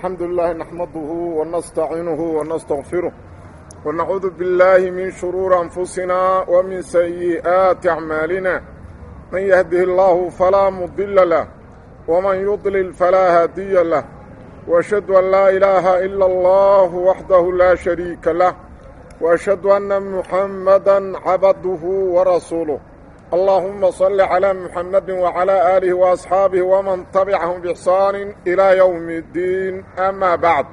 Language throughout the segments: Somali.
الحمد لله نحمده ونستعينه ونستغفره ونعوذ بالله من شرور أنفسنا ومن سيئات أعمالنا من يهده الله فلا مضل له ومن يضلل فلا هادي له وأشهد أن لا إله إلا الله وحده لا شريك له وأشهد أن محمدا عبده ورسوله اللهم صل على محمد وعلى آله وأصحاabه ومن تبعهم بإحsaan إلى يوم الdiin أmا baعd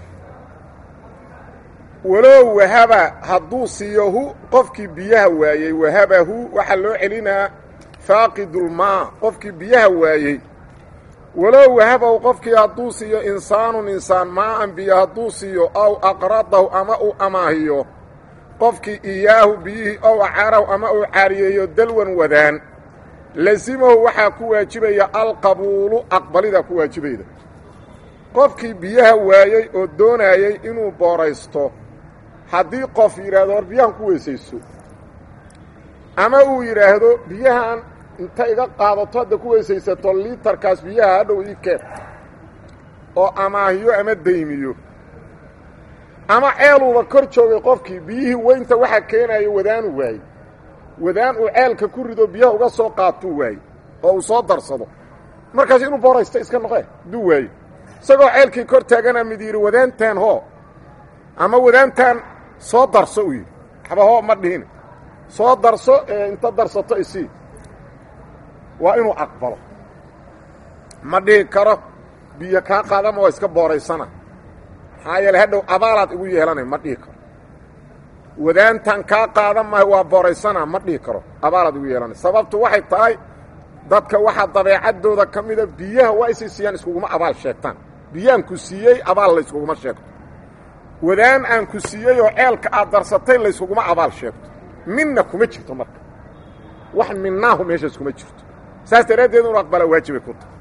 walow wahaba hadduu siiyohu qofkii biyaha waayey wahabahu waxaa loo celinaa faaqidulmaa qofkii biyaha waayey walow wahabahu qofkii hadduu siiyo insaanun insaan maaan biyo hadduu siiyo aw aqradahu ama uu amaahiyo qofkii iyaahu biyihii ow acaarahu ama uu caariyeeyo dalwan wadaan lasimahu waxaa ku waajibaya alqabuulu aqbalidaa ku waajibayda qofkii biyaha waayey oo doonayey inuu booraysto haddii qof yidhaahdo hor biyahan ku weysayso ama uu yidhaahdo biyahan inta iga qaadato hadda ku weysaysato liitarkaas biyaha hadhow ii keen oo amaahiyo ama daymiyo ama ceeluuba kor joogay qofkii biyihii weynta waxaa keenayo wadaanu waayey wadaan uu ceelka ku rido biyaha uga soo qaatuu waayey oo uu soo darsado markaas inuu booraysto iska noqe hadduu waayo isagoo ceelkii kor taagana mid yidhi wadaantaan hoo ama wadaantaan soo darso uu yidhi waxba hoo ma dhihin soo darso ee inta darsato isii waa inuu aqbalo ma dhihi karo biyo kaa qaadama waa iska booraysana maxaa yeele hadhow abaalaad igu yeelanay ma dhihi karo wadaantan kaa qaadan maayo waa booraysana ma dhihi karo abaalaad igu yeelanay sababtu waxay tahay dadka waxaa dabeecaddooda ka mida biyaha waa isay siiyaan iskuguma abaal sheegtaan biyaan ku siiyey abaal layskuguma sheegto wadaan aan ku siiyey oo ceelka aad darsatay layskuguma abaal sheegto minna kuma jirto marka wax minnaahu meeshaas kuma jirto saas daraaddeed inu aqbala waajibay ku tahay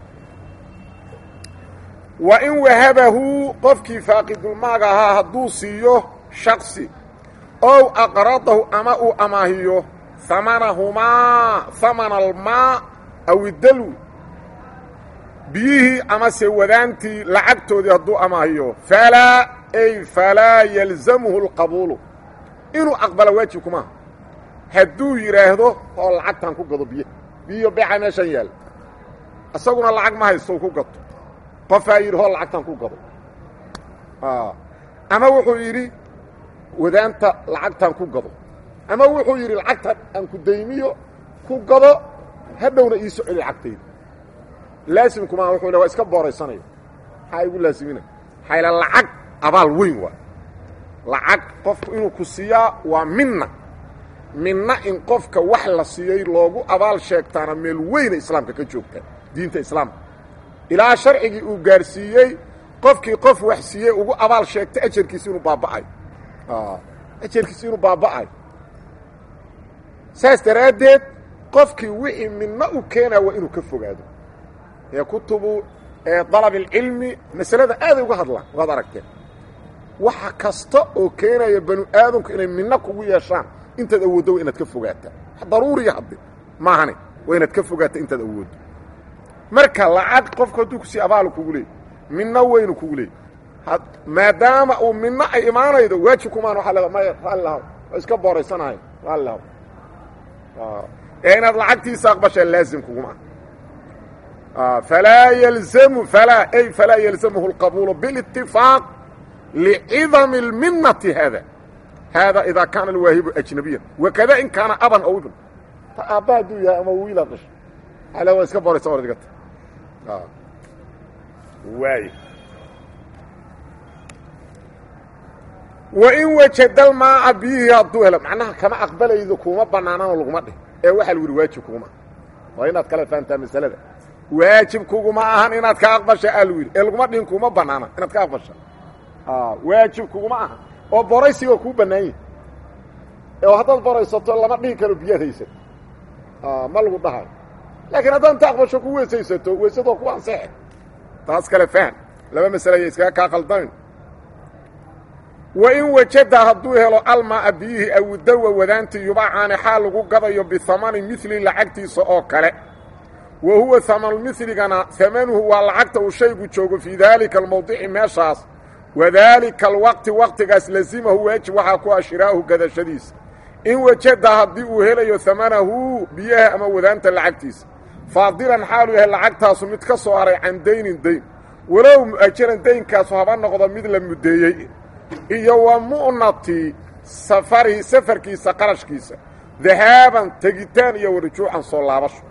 wa in wahabahu qofkii faaqidulmaaga ahaa hadduu siiyo shaksi ow aqradahu ama uu amaahiyo hamanahumaa hamana almaa aw idalwi biyihii amase wadaantii lacagtoodii hadduu amaahiyo falaa ay falaa yalzamuhu alqabuulu inuu aqbala waajib kumaaha hadduu yidhaahdo oo lacagtaan ku gado biyo biyo beeca meeshan yaalla isaguna lacag ma haysto ku gato qofaa yidhi hoo lacagtaan ku gado ama wuxuu yidhi wadaanta lacagtaan ku gado ama wuxuu yidhi lacagtan aan ku daymiyo ku gado hadhowna ii soceli lacagtayda laasimkumaa wuxuu le waa iska booraysanayo maxaa igu laasimina maxaa ila lacag abaal weyn waa lacag qofku inuu ku siiyaa waa minna minna in qofka wax la siiyey loogu abaal sheegtaana meel weyna islaamka ka joogtaa diinta islaamka ilaa sharcigii uu gaarsiiyey qofkii qof wax siiyey ugu abaal sheegtay ajarkiisi inuu baaba'ayo ajarkiisi inuu baaba'ayo saas daraaddeed qofkii wixii midna u keenaa waa inuu ka fogaado ee kutubu dalab alcilmi masalada aaday uga hadlaan waad aragteen waxa kasta oo keenaya banu aadamku inay midna kugu yeeshaan intaad awooddo waa inaad ka fogaataa daruuriya hadde maahane waa inaad ka fogaata intaad awooddo marka lacag qofku hadduu kusii abaalu kugu leey midna weynu kugu leey maadaama uu midna ay imaanaydo waajib kumaan waa le maya raalli lahaw waa iska booraysanahay raalli lahaw ee inaad lacagtiisa aqbashaa laazim kuguma ah falaa yalzamu falaa ay falaa yalzamuhu اlqabuulu biاlاtifaaq licidami اlminati haada haada idaa kaana alwaahibu ajnabiyan wakada in kaana aban aw ibn aabba hadduu yahay ama wiilaad dhashay ale waa iska booraysa or digata waay wa in wajadal maaca biyihii hadduu helo macnaha kama aqbalaydo kuma bannaananoo laguma dhih ee waxaa lagu yihi waajib kuguma waa inaad kala fahamtaa masalada waajib kuguma ahan inaad ka aqbasha aa lagu yidhi ee laguma dhihin kuma bannaana inaad ka aqbasha waajib kuguma ahan oo boraysiga kuu bannaan yahi oo haddaad boraysato lama dhihi karo biyaad haysato ma lagu dhahayo laakiin haddaad inta aqbasho ku weysaysato weysadoo ku ansexe taas kale fahm laba masale aya iskaga kaa qaldamin wa in wajada hadduu helo almaa biyihii awudalwa wadaantii yubacaani xaal lagu gadayo bihamani mili lacagtiisa oo kale wa huwa hamanulmiligana hamanuhu waa lacagta uu shaygu joogo fii daalika almawdici meeshaas wadaalika alwaqti waqtigaas lasimahu waajib waxaa ku ah shiraa'uhu gadashadiisa in wajada haddii uu helayo hamanahu biyaha ama wadaanta lacagtiisa faadilan xaaluu yahay lacagtaasu mid ka soo haray can daynin dayn walow mu'ajaran daynkaasu haba noqdo mid la muddeeyey iyo wa mu'nati safarihi safarkiisa qarashkiisa dahaaban tegitaan iyo warujuucan soo laabasho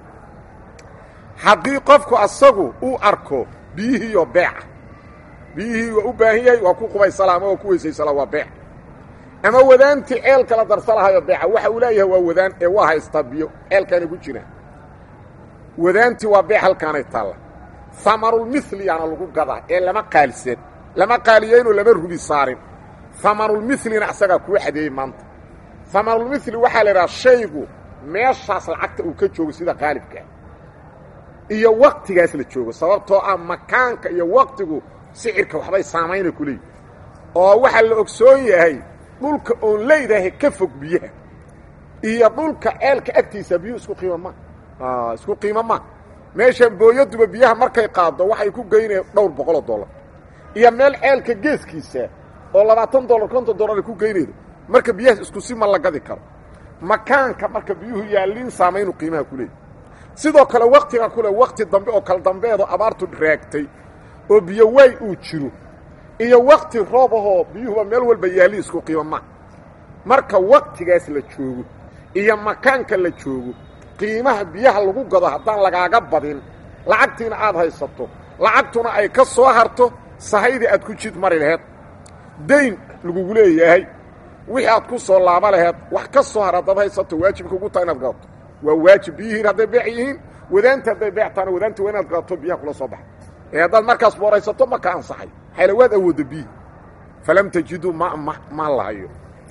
haddii qofku asagu uu arko biyihiiyo beeca biyihii waa u baahan yahay waa ku qubaysala ama waa ku weysaysala waa beec ama wadaantii ceel kala darsalahayo beeca waxa uu leeyahay waa wadaan ee waa haystaa biyo ceelkaanay ku jiraan wadaantii waa beec halkaanay taalla hamanulmiliyaana lagu gadaa ee lama qaalisan lama qaaliyeynoo lama rubi saarin hamanulmilina asagaa kuu xadeeyey maanta hamanulmili waxaa la idhaha shaygu meeshaas lacagta uu ka joogo sida qaalibkaa iyo waktigaas la joogo sababtoo ah makaanka iyo waktigu sicirka waxbay saamayna ku leeyihi oo waxaa la ogsoon yahay dhulka oon leydaahay ka fog biyaha iyo dhulka ceelka agtiisa biyuu isku qiimo ma isku qiimo ma meeshan booyaduba biyaha markay qaaddo waxay ku geynaya dhowr boqoloo dollar iyo meel ceelka geeskiisa oo labaatan dollar konton dollar ay ku geynaydo marka biyahaas isku si ma la gadi karo makaanka marka biyuhu yaalliin saamaynu qiimaha ku leeyahy sidoo kale waktiga kule wakti dambe oo kala dambeedo abaartu raagtay oo biyo waay uu jiro iyo wakti roob ahoo biyuhuba meel walba yaalli isku qiimo ma marka waktigaas la joogo iyo makaanka la joogo qiimaha biyaha lagu gado haddaan lagaaga badin lacagtiina aad haysato lacagtuna ay ka soo harto sahaydii aad ku jid mari laheed dayn lagugu leeyahay wixii aad ku soo laaba laheed wax ka soo har haddaad haysato waajibka ugu taha inaad gadato waa waajib biyihiin hadday beec yihiin wadaanta hadday beec tahana wadaanta waa inaad gadato biyaha kula soo baxa ee haddaad markaas booraysato ma ka ansaxay xayla waad awoodda biyi falam tajiduu ma ma ma lahayo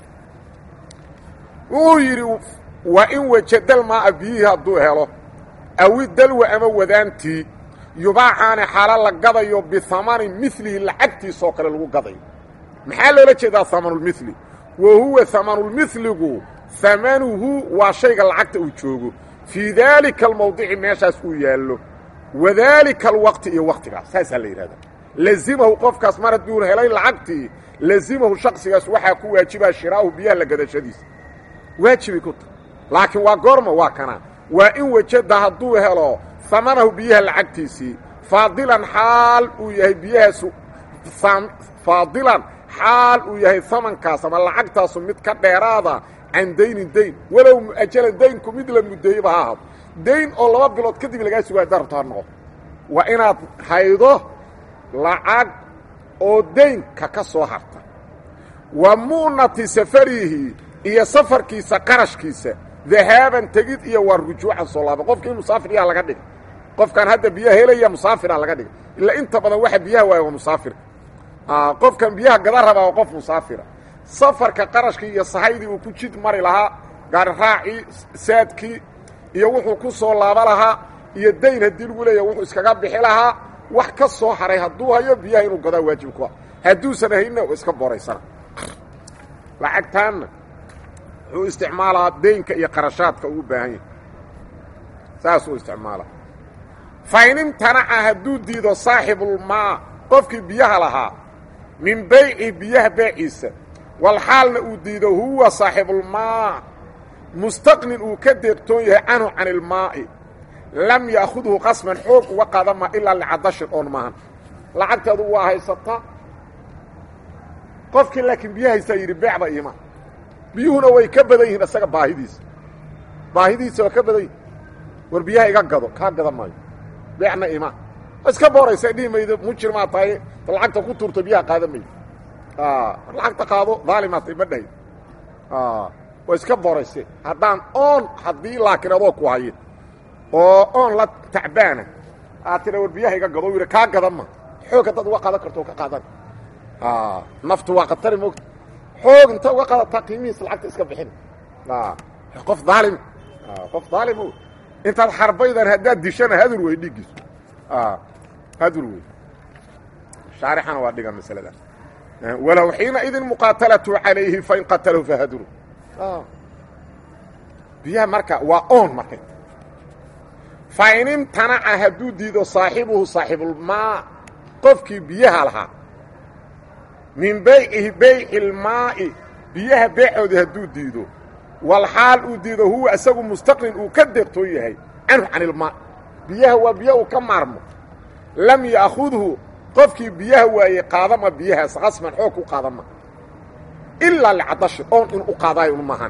wuu yidhi waa in wajadal maa'a biyihii hadduu helo awi dalwa ama wadaantii yubaacaane xaalo la gadayo bihamani milihi lacagtiisoo kale lagu gadayo maxaa loola jeedaa hamanulmili wa huwa hamanulmiligu hamanuhu waa shayga lacagta uu joogo fii daalika almawdici meeshaas uu yaallo wadaalika alwaqti iyo waktigaas saasaa la yidhahdaa lazimahu qofkaas mar hadduu helay lacagtii lazimahu shaksigaas waxaa ku waajibaa shiraa'uhu biyaha la gadashadiisa waajibay ku tahay laakiin waa goorma waa kana waa in wajada hadduu helo hamanahu biyaha lacagtiisii faadilan xaal uu yahay biyahaasu faadilan xaal uu yahay hamankaas ama lacagtaasu mid ka dheeraada can daynin dayn walow mu'ajalan daynku mid la muddeeyeyba ha ahaado dayn oo laba bilood kadib lagaa sugaa haddaa rabto ha noqo waa inaad haydo lacag oo daynka ka soo harta wa mu'nati safarihi iyo safarkiisa qarashkiisa dahaaban tegid iyo waa rujuucan soo laaba qofka in musaafir yaa laga dhiga qofkaan hadda biyaha helaya musaafira laga dhiga ilaa inta badan waxa biyaha waaya waa musaafir qofkan biyaha gada rabaa waa qof musaafira safarka qarashkii iyo sahaydii uu ku jid mari lahaa gaariraacii saadkii iyo wuxuu ku soo laaba lahaa iyo dayn haddii lagu leeyahay wuxuu iskaga bixi lahaa wax ka soo haray hadduu hayo biyaha inuu gadaa waajib ku ah hadduusan hayna iska boraysana lacagtaanna wuxuu isticmaalaa daynka iyo qarashaadka uu u baahan yahay saasuu isticmaalaa fain imtanaca hadduu diido saaxibulmaa qofkii biyaha lahaa min bayci biyaha beeciisa walxaalna uu diido huwa saaxibulmaa mustaqnin uu ka deeqtoon yahay canhu can ilmaa'i lam ya'khudhu qasman xoog uga qaadama ilaa licadashin oon maahan lacagteedu waa haysataa qofkii laakiin biyo haysaa yidhi beecba iima biyuhuna way ka badan yihiin isaga baahidiisa baahidiisa waa ka badan yihin war biyaha iga gado kaa gada maayo beecna ima iska booraysa dhihi maydo mujirmaa tahay lacagta ku tuurto biyaha qaada maydo lacagta qaado daalimaatay ma dhahay waa iska boorayse haddaan oon haddii laakiin adoo ku haye oo oon la tacbaana aad tira war biyaha iga gado yidhi kaa gada ma xoog haddaad uga qaadan karto ka qaadan naftu waa khatari moogta xoog inta uga qaadataa qiimihiis lacagta iska bixin qof daalim qof daalim intaad xarbaydan haddaad dishana hadur wey dhiiggiisu hadur wey shaarixana waa dhiga masalada walow xiina idin muqaatalatu calayhi fain qatalahu fahaduru biyaha marka waa oon markay fa in imtanaca hadduu diido saaxibuhu saaxibulmaa qofkii biyaha lahaa min baycihi bayci lmaa'i biyaha beecoodii hadduu diido walxaal uu diido huwa isagu mustaqnin uu ka deeqtoon yahay canhu can ilmaa biyaha waa biyo uu ka maarmo lam ya'khudhu qofkii biyaha waayey qaadama biyahaas qasman xoog ku qaadama ilaa licadashi oon in u qaadaayo un maahan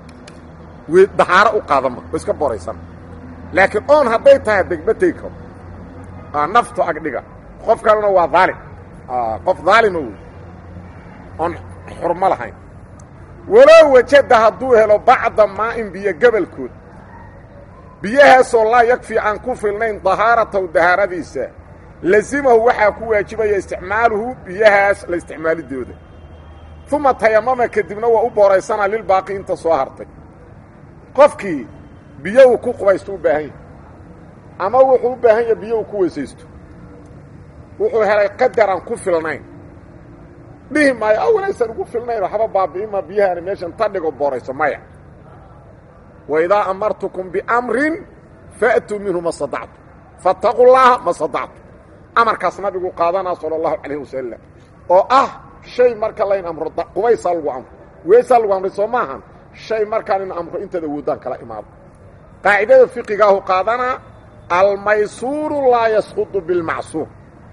dahaaro u qaadama oo iska boraysan laakiin oon hadday tahay degma tegi karo naftu agdhiga qof kalena waa daalim qof daalima wey oon xurmo lahayn walow wajada hadduu helo bacda maa'in biyo gebalkood biyahaasoo laa yakfi aan ku filnayn dahaarataw dahaaradiisa lazimahu waxaa ku waajibaya isticmaaluhu biyahaas la isticmaalidooda uma tayamama kadibna waa u booraysanaa lilbaaqi inta soo hartay qofkii biyo uu ku qubaysto u baahan yahay ama wuxuu u baahan yahay biyo uu ku weysaysto wuxuu helay qadar aan ku filnayn dhihi maayo awalaysan ugu filnayn waxba baabi'ima biyahaani meeshan ta dhigo boorayso maya wa idaa amartukum biamrin fa'tuu minhu ma sadactu faataquu llaaha ma sadactu amarkaas nabigu qaadanaa sala allahu calayh wasalam oo ah shay marka layn amro qubaysaa lagu amro weesaa lagu amray soo maahan shay markaan in amro intaad awoodaan kala imaado qaacidada fiqigaahu qaadanaa almaysuuru laa yasqudu bilmacsuur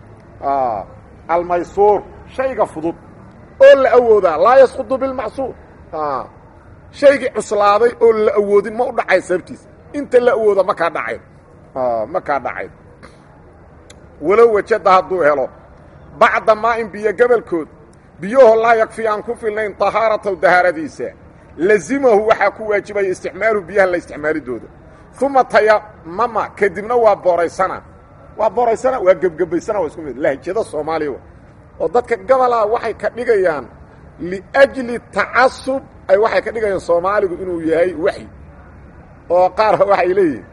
almaysuur shayga fudud oo la awoodaa laa yasqudu bilmacsuur shaygii cuslaaday oo la awoodin ma u dhacay sababtiisa inta la awooda ma kaa dhacayn ma kaa dhacayn walow wajada hadduu helo bacda maa'in biyo gebalkood biyahoo laa yakfi aan ku filnayn tahaarataw dahaaradiisa lazimahu waxaa ku waajibaya isticmaaluhu biyaha la isticmaalidooda uma tayamama kadibna waa booraysana waa booraysana waa gebgebaysana waa isku mid lahjada soomaaliya oo dadka gabalaa waxay ka dhigayaan liajli tacasub ay waxay ka dhigayaan soomaaligu inuu yahay waxyi oo qaar waxay leeyihin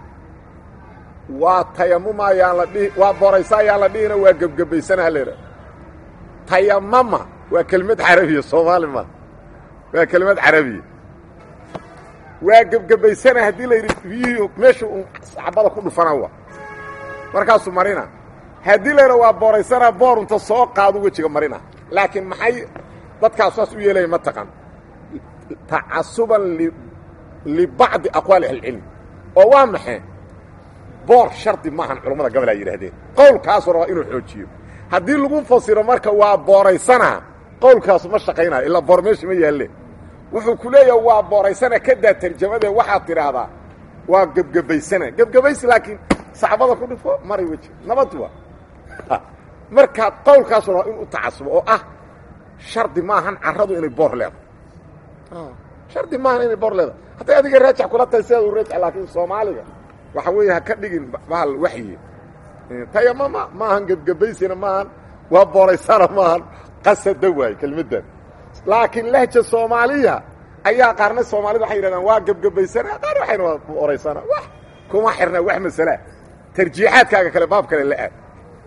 waa tayamuma ayaan la dhihi waa booraysa ayaan la dhihina waa gebgebaysana haleha tayamama waa kelimad carabiya soomaali ma waa kelimad carabiya waa gebgebaysana haddii la yidhi biyihii meesha un xabada ku dhufana wa markaasuu marina haddii la yidha waa booraysana boorunta soo qaadu wejiga marina laakiin maxay dadkaas saas u yeelaya ma taqan tacasuban libacdi aqwaali ahlicilmi oo waa maxay boor shardi maahan culammada gobol ay yidhaahdeen qowlkaasuu rabaa inuu xoojiyo haddii lagu fasiro marka waa booraysana qowlkaasu ma shaqaynayo ilaa boor meesha ma yaalle wuxuu ku leeyaha waa booraysana kadaa tarjamadee waxaad tidhaahdaa waa gebgebaysana gebgebaysi laakiin saxbada ku dhifo maray weji nabad wa markaad qowlkaasu rabaa inuu tacasubo oo ah shardi maahan carradu inay boor leedahay shardi maahan inay boor leedahay hadday adiga raajax kula tahay sidaad u raajax laakiin soomaaliga waxa weeye ha ka dhigin bahal waxyi tayamama maahan gebgebaysina maahan waa booraysana maahan qasada waaye kelmaddan laakiin lahja soomaaliya ayaa qaarna soomaalida waxay yidhahdaan waa gebgebaysana qaar waxayna waa booraysana wax kuma xirna wax masalaa tarjiixaadkaaga kale baab kale la aad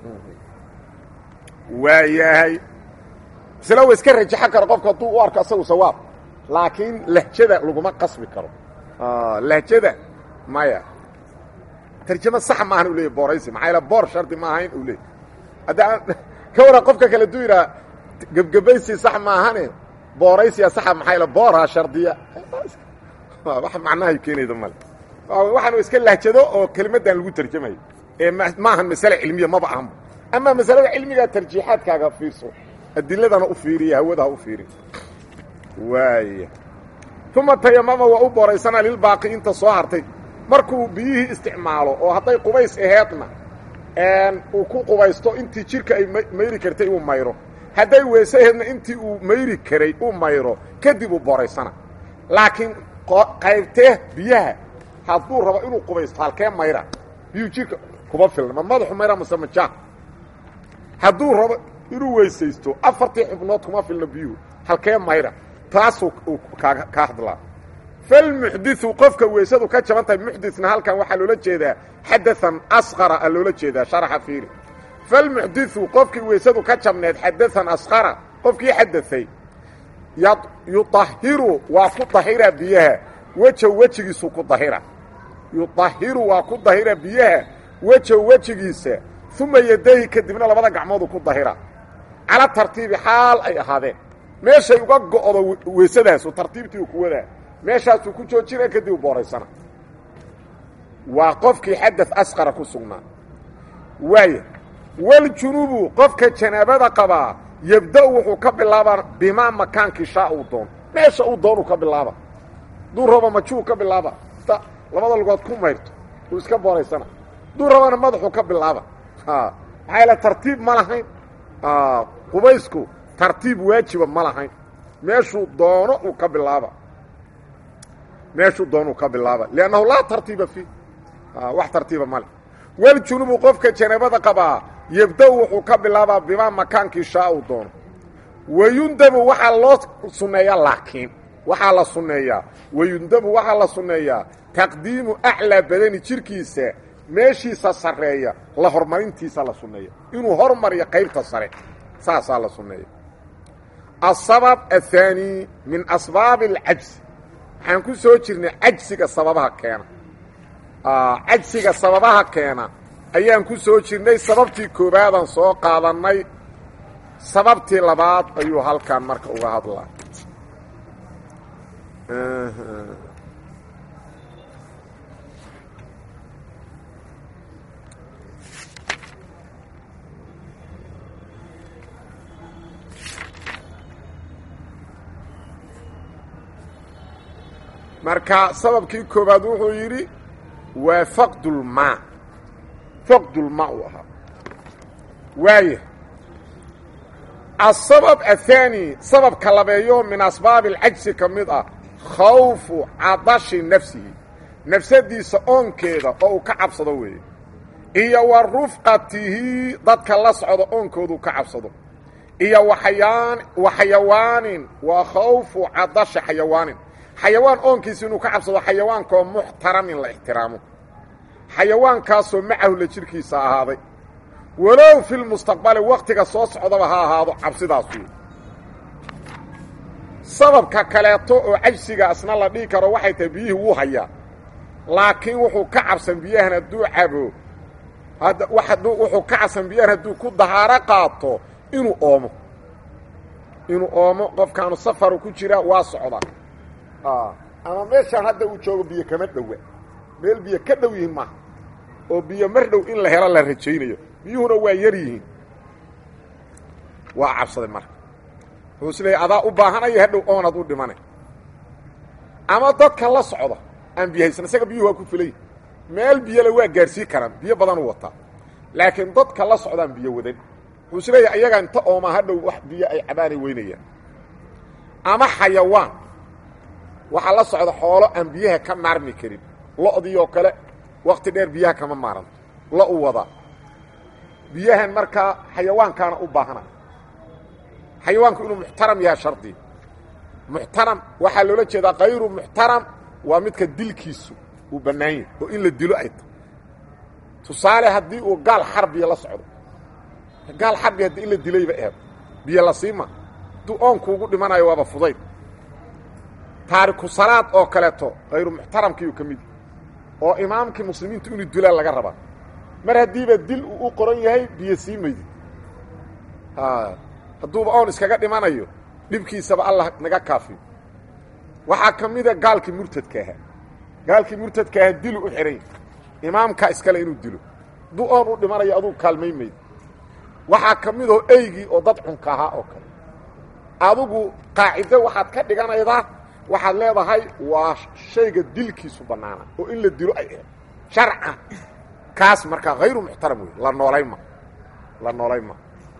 waayahay isla wa iska rajaxan karo qofku hadduu u arko asagu sawaab laakiin lahjada laguma qasbi karo lahjada maya tarjama sax maahan u leeyay booraysi maxaa yaele boor shardi ma ahayn uu leeyay hadda ka waran qofka kale duu yidhaha gebgebaysi sax maahane booraysiya saxa maxaa yaele booraa shardiya wax macnahay keenayda male waxaanu iska lahjado oo kelimaddan lagu tarjamayo ee maahan masale cilmiya maba ahanba amaa masalada cilmigaa tarjiixaadkaaga fiirso adiladana u fiiriya hawadaha u fiiriy waaya uma tayamama waa u booraysana lilbaaqi inta soo hartay markuu biyihii isticmaalo oo hadday qubays aheedna uu ku qubaysto intii jidhka ay mayri kartay uu mayro hadday weese aheedna intii uu mayri karay uu mayro kadib uu booraysana laakiin qaybtee biyaha hadduu rabo inuu qubaysto halkee mayra biyuu jidhka kuma filna ma madaxu mayra mase majaa hadduu rabo inuu weysaysto afartii xubnood kuma filna biyuhu halkee mayra taasuu kaa hadlaa falmuxdiu qofka weysadu ka jaban tahay muxdina halkan waxaa loola jeedaa xadaan asqara a loola jeedaa sharaxa fiiri falmuxdiu qofkii weysadu ka jabneed xadaan asqara qofkii xadaay yuahiru waa ku dahira biyaha weja wejigiisu ku dahira yudahiru waa ku dahira biyaha wejahu wejigiisa uma yadayhi kadibna labada gacmoodu ku dahira cala tartiibi xaal ay ahaadeen meeshay uga go'do weysadaasu tartiibtii u ku wadaa meeshaasuu ku joojina kadib u booraysana waa qofkii xadad asqara ku sugnaa waaya waljunubu qofka janaabada qabaa yebda-u wuxuu ka bilaabaa bimaa makaankii shaa uu doon meesha uu doonuu ka bilaaba duu raba majuu ka bilaaba ta labada lugood ku mayrto uu iska booraysana duu rabana madaxuu ka bilaaba maxaa yaele tartiib ma lahayn qubaysku tartiib waajiba ma lahayn meeshuu doono uu ka bilaaba meeshuu doonuu ka bilaaba liannahu laa tartiiba fiih wax tartiiba male waljunubu qofka janaabada qabaa yebda-u wuxuu ka bilaabaa bimaa makaankii shaa uu doono wayundabu waxaa loo sunneeyaa laakiin waxaa la sunneeyaa wayundabu waxaa la sunneeyaa taqdiimu aclaa badani jirkiisa meeshiisa sarreeya la horumarintiisa la sunneeya inuu hormariyo qaybta sare saasaa la sunneeya asabab athaani min asbaabi alcajsi waxaan ku soo jirnay cajsiga sababaha keena cajsiga sababaha keena ayaan ku soo jirnay sababtii koowaadaan soo qaadannay sababtii labaad ayuu halkan marka uga hadlaa marka sababkii koowaad wuxuu yidhi waa faqdulmaa faqdulmaa uu ahaa waaya asabab athaani sababka labeeyo min asbaabi alcajsi ka mid ah khawfu cadashi nafsihi nafsadiisa oonkeeda oo uu ka cabsado weeye iyo wa rufqatihi dadka la socda oonkoodu ka cabsado iyo waayaan wa xayawaanin waa khawfu cadashi xayawaanin xayawaan oonkiisa inuu ka cabsado xayawaankaoo muxtaramin la ixtiraamo xayawaankaasoo macahu la jirhkiisa ahaaday walow fi lmustaqbali waktiga soo socdaba ha ahaado cabsidaas wey sababka kaleeto oo cajsiga asna la dhihi karo waxay tahay biyihii wuu hayaa laakiin wuxuu ka cabsan biyahan hadduu cabo wuxuu ka cabsan biyahan hadduu ku dahaaro qaato inuu oomo inuu oomo qofkaanu safaru ku jira waa socda ama meeshaan hadda uu joogo biyo kama dhowa meel biyo ka dhow yihiin maaha oo biyo mar dhow in la helo la rajaynayo biyuhuna waa yar yihiin waa cabsaday marka wuxuu is leeyay adaa u baahanaya hadhow oonad u dhimanay ama dadka la socda aan biyo haysan isaga biyuhu waa ku filayi meel biyole waa gaadhsii karaan biyo badan u wataa laakiin dadka la socdaan biyo wadan wuxuu is leeyahay ayagaa inta oomaa hadhow wax biyo ay cabaanay weynayaan ama xayawaan waxaa la socda xoolo aan biyaha ka maarmi karin lo'dii oo kale wakti dheer biyaha kama maaranto lo u wada biyahan markaa xayawaankaana u baahana xayawaanku inuu muxtaram yahay shardi muxtaram waxaa loola jeedaa kayru muxtaram waa midka dilkiisu uu bannaan yahay oo in la dilo ay tahay tusaale haddii uu gaal xarbiya la socdo gaal xarbi haddii in la dilayba eed biyo la siima hadduu oonkuugu dhimanayo waaba fudayd taariku salaad oo kaleeto kayru muxtaramkiiu ka mid oo imaamkii muslimiintu inuu dilaa laga rabaa mar haddiiba dil uu u qoran yahay biyo sii maydid hadduuba oon iskaga dhimanayo dhibkiisaba allah naga kaafiyo waxaa ka mida gaalkii murtadka ahaa gaalkii murtadka ahaa dilu u xidhan imaamka iskale inuu dilo hadduu oon u dhimanayo aduu kaalmay mayd waxaa ka midoo eygii oo dad cunka ahaa oo kale adigu qaacido waxaad ka dhiganaydaa waxaad leedahay waa shayga dilkiisu bannaana oo in la dilo ay ahayd sharcan kaas markaa hayru muxtaram wey la noolay ma la noolay ma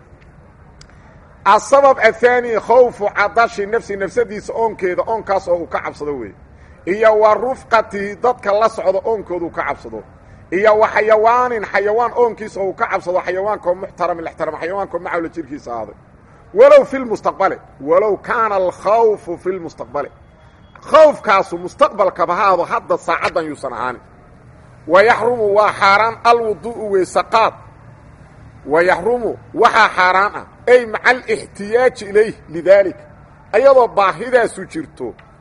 asabab ahaani khawfu cadashi nafsi nafsadiisa oonkeeda oonkaas oo uu ka cabsado wey iyo wa rufqatihi dadka la socdo oonkooda uu ka cabsado iyo wa xayawaanin xayawaan oonkiisa oo uu ka cabsado xayawaankaoo muxtaram ixtiraam xayawaankaoo macawla jirkiisa ahaaday walow fi lmustaqbali walow kaana alkhawfu fi lmustaqbali khawfkaasu mustaqbalkaba haado hadda saacaddan yuusan ahaanin wa yaxrumu waa xaaraan alwuduu'u weysaqaad wa yaxrumu waxaa xaaraan ah ay maca alixtiyaaji ilayh lidaalika ayadoo baahidaasu jirto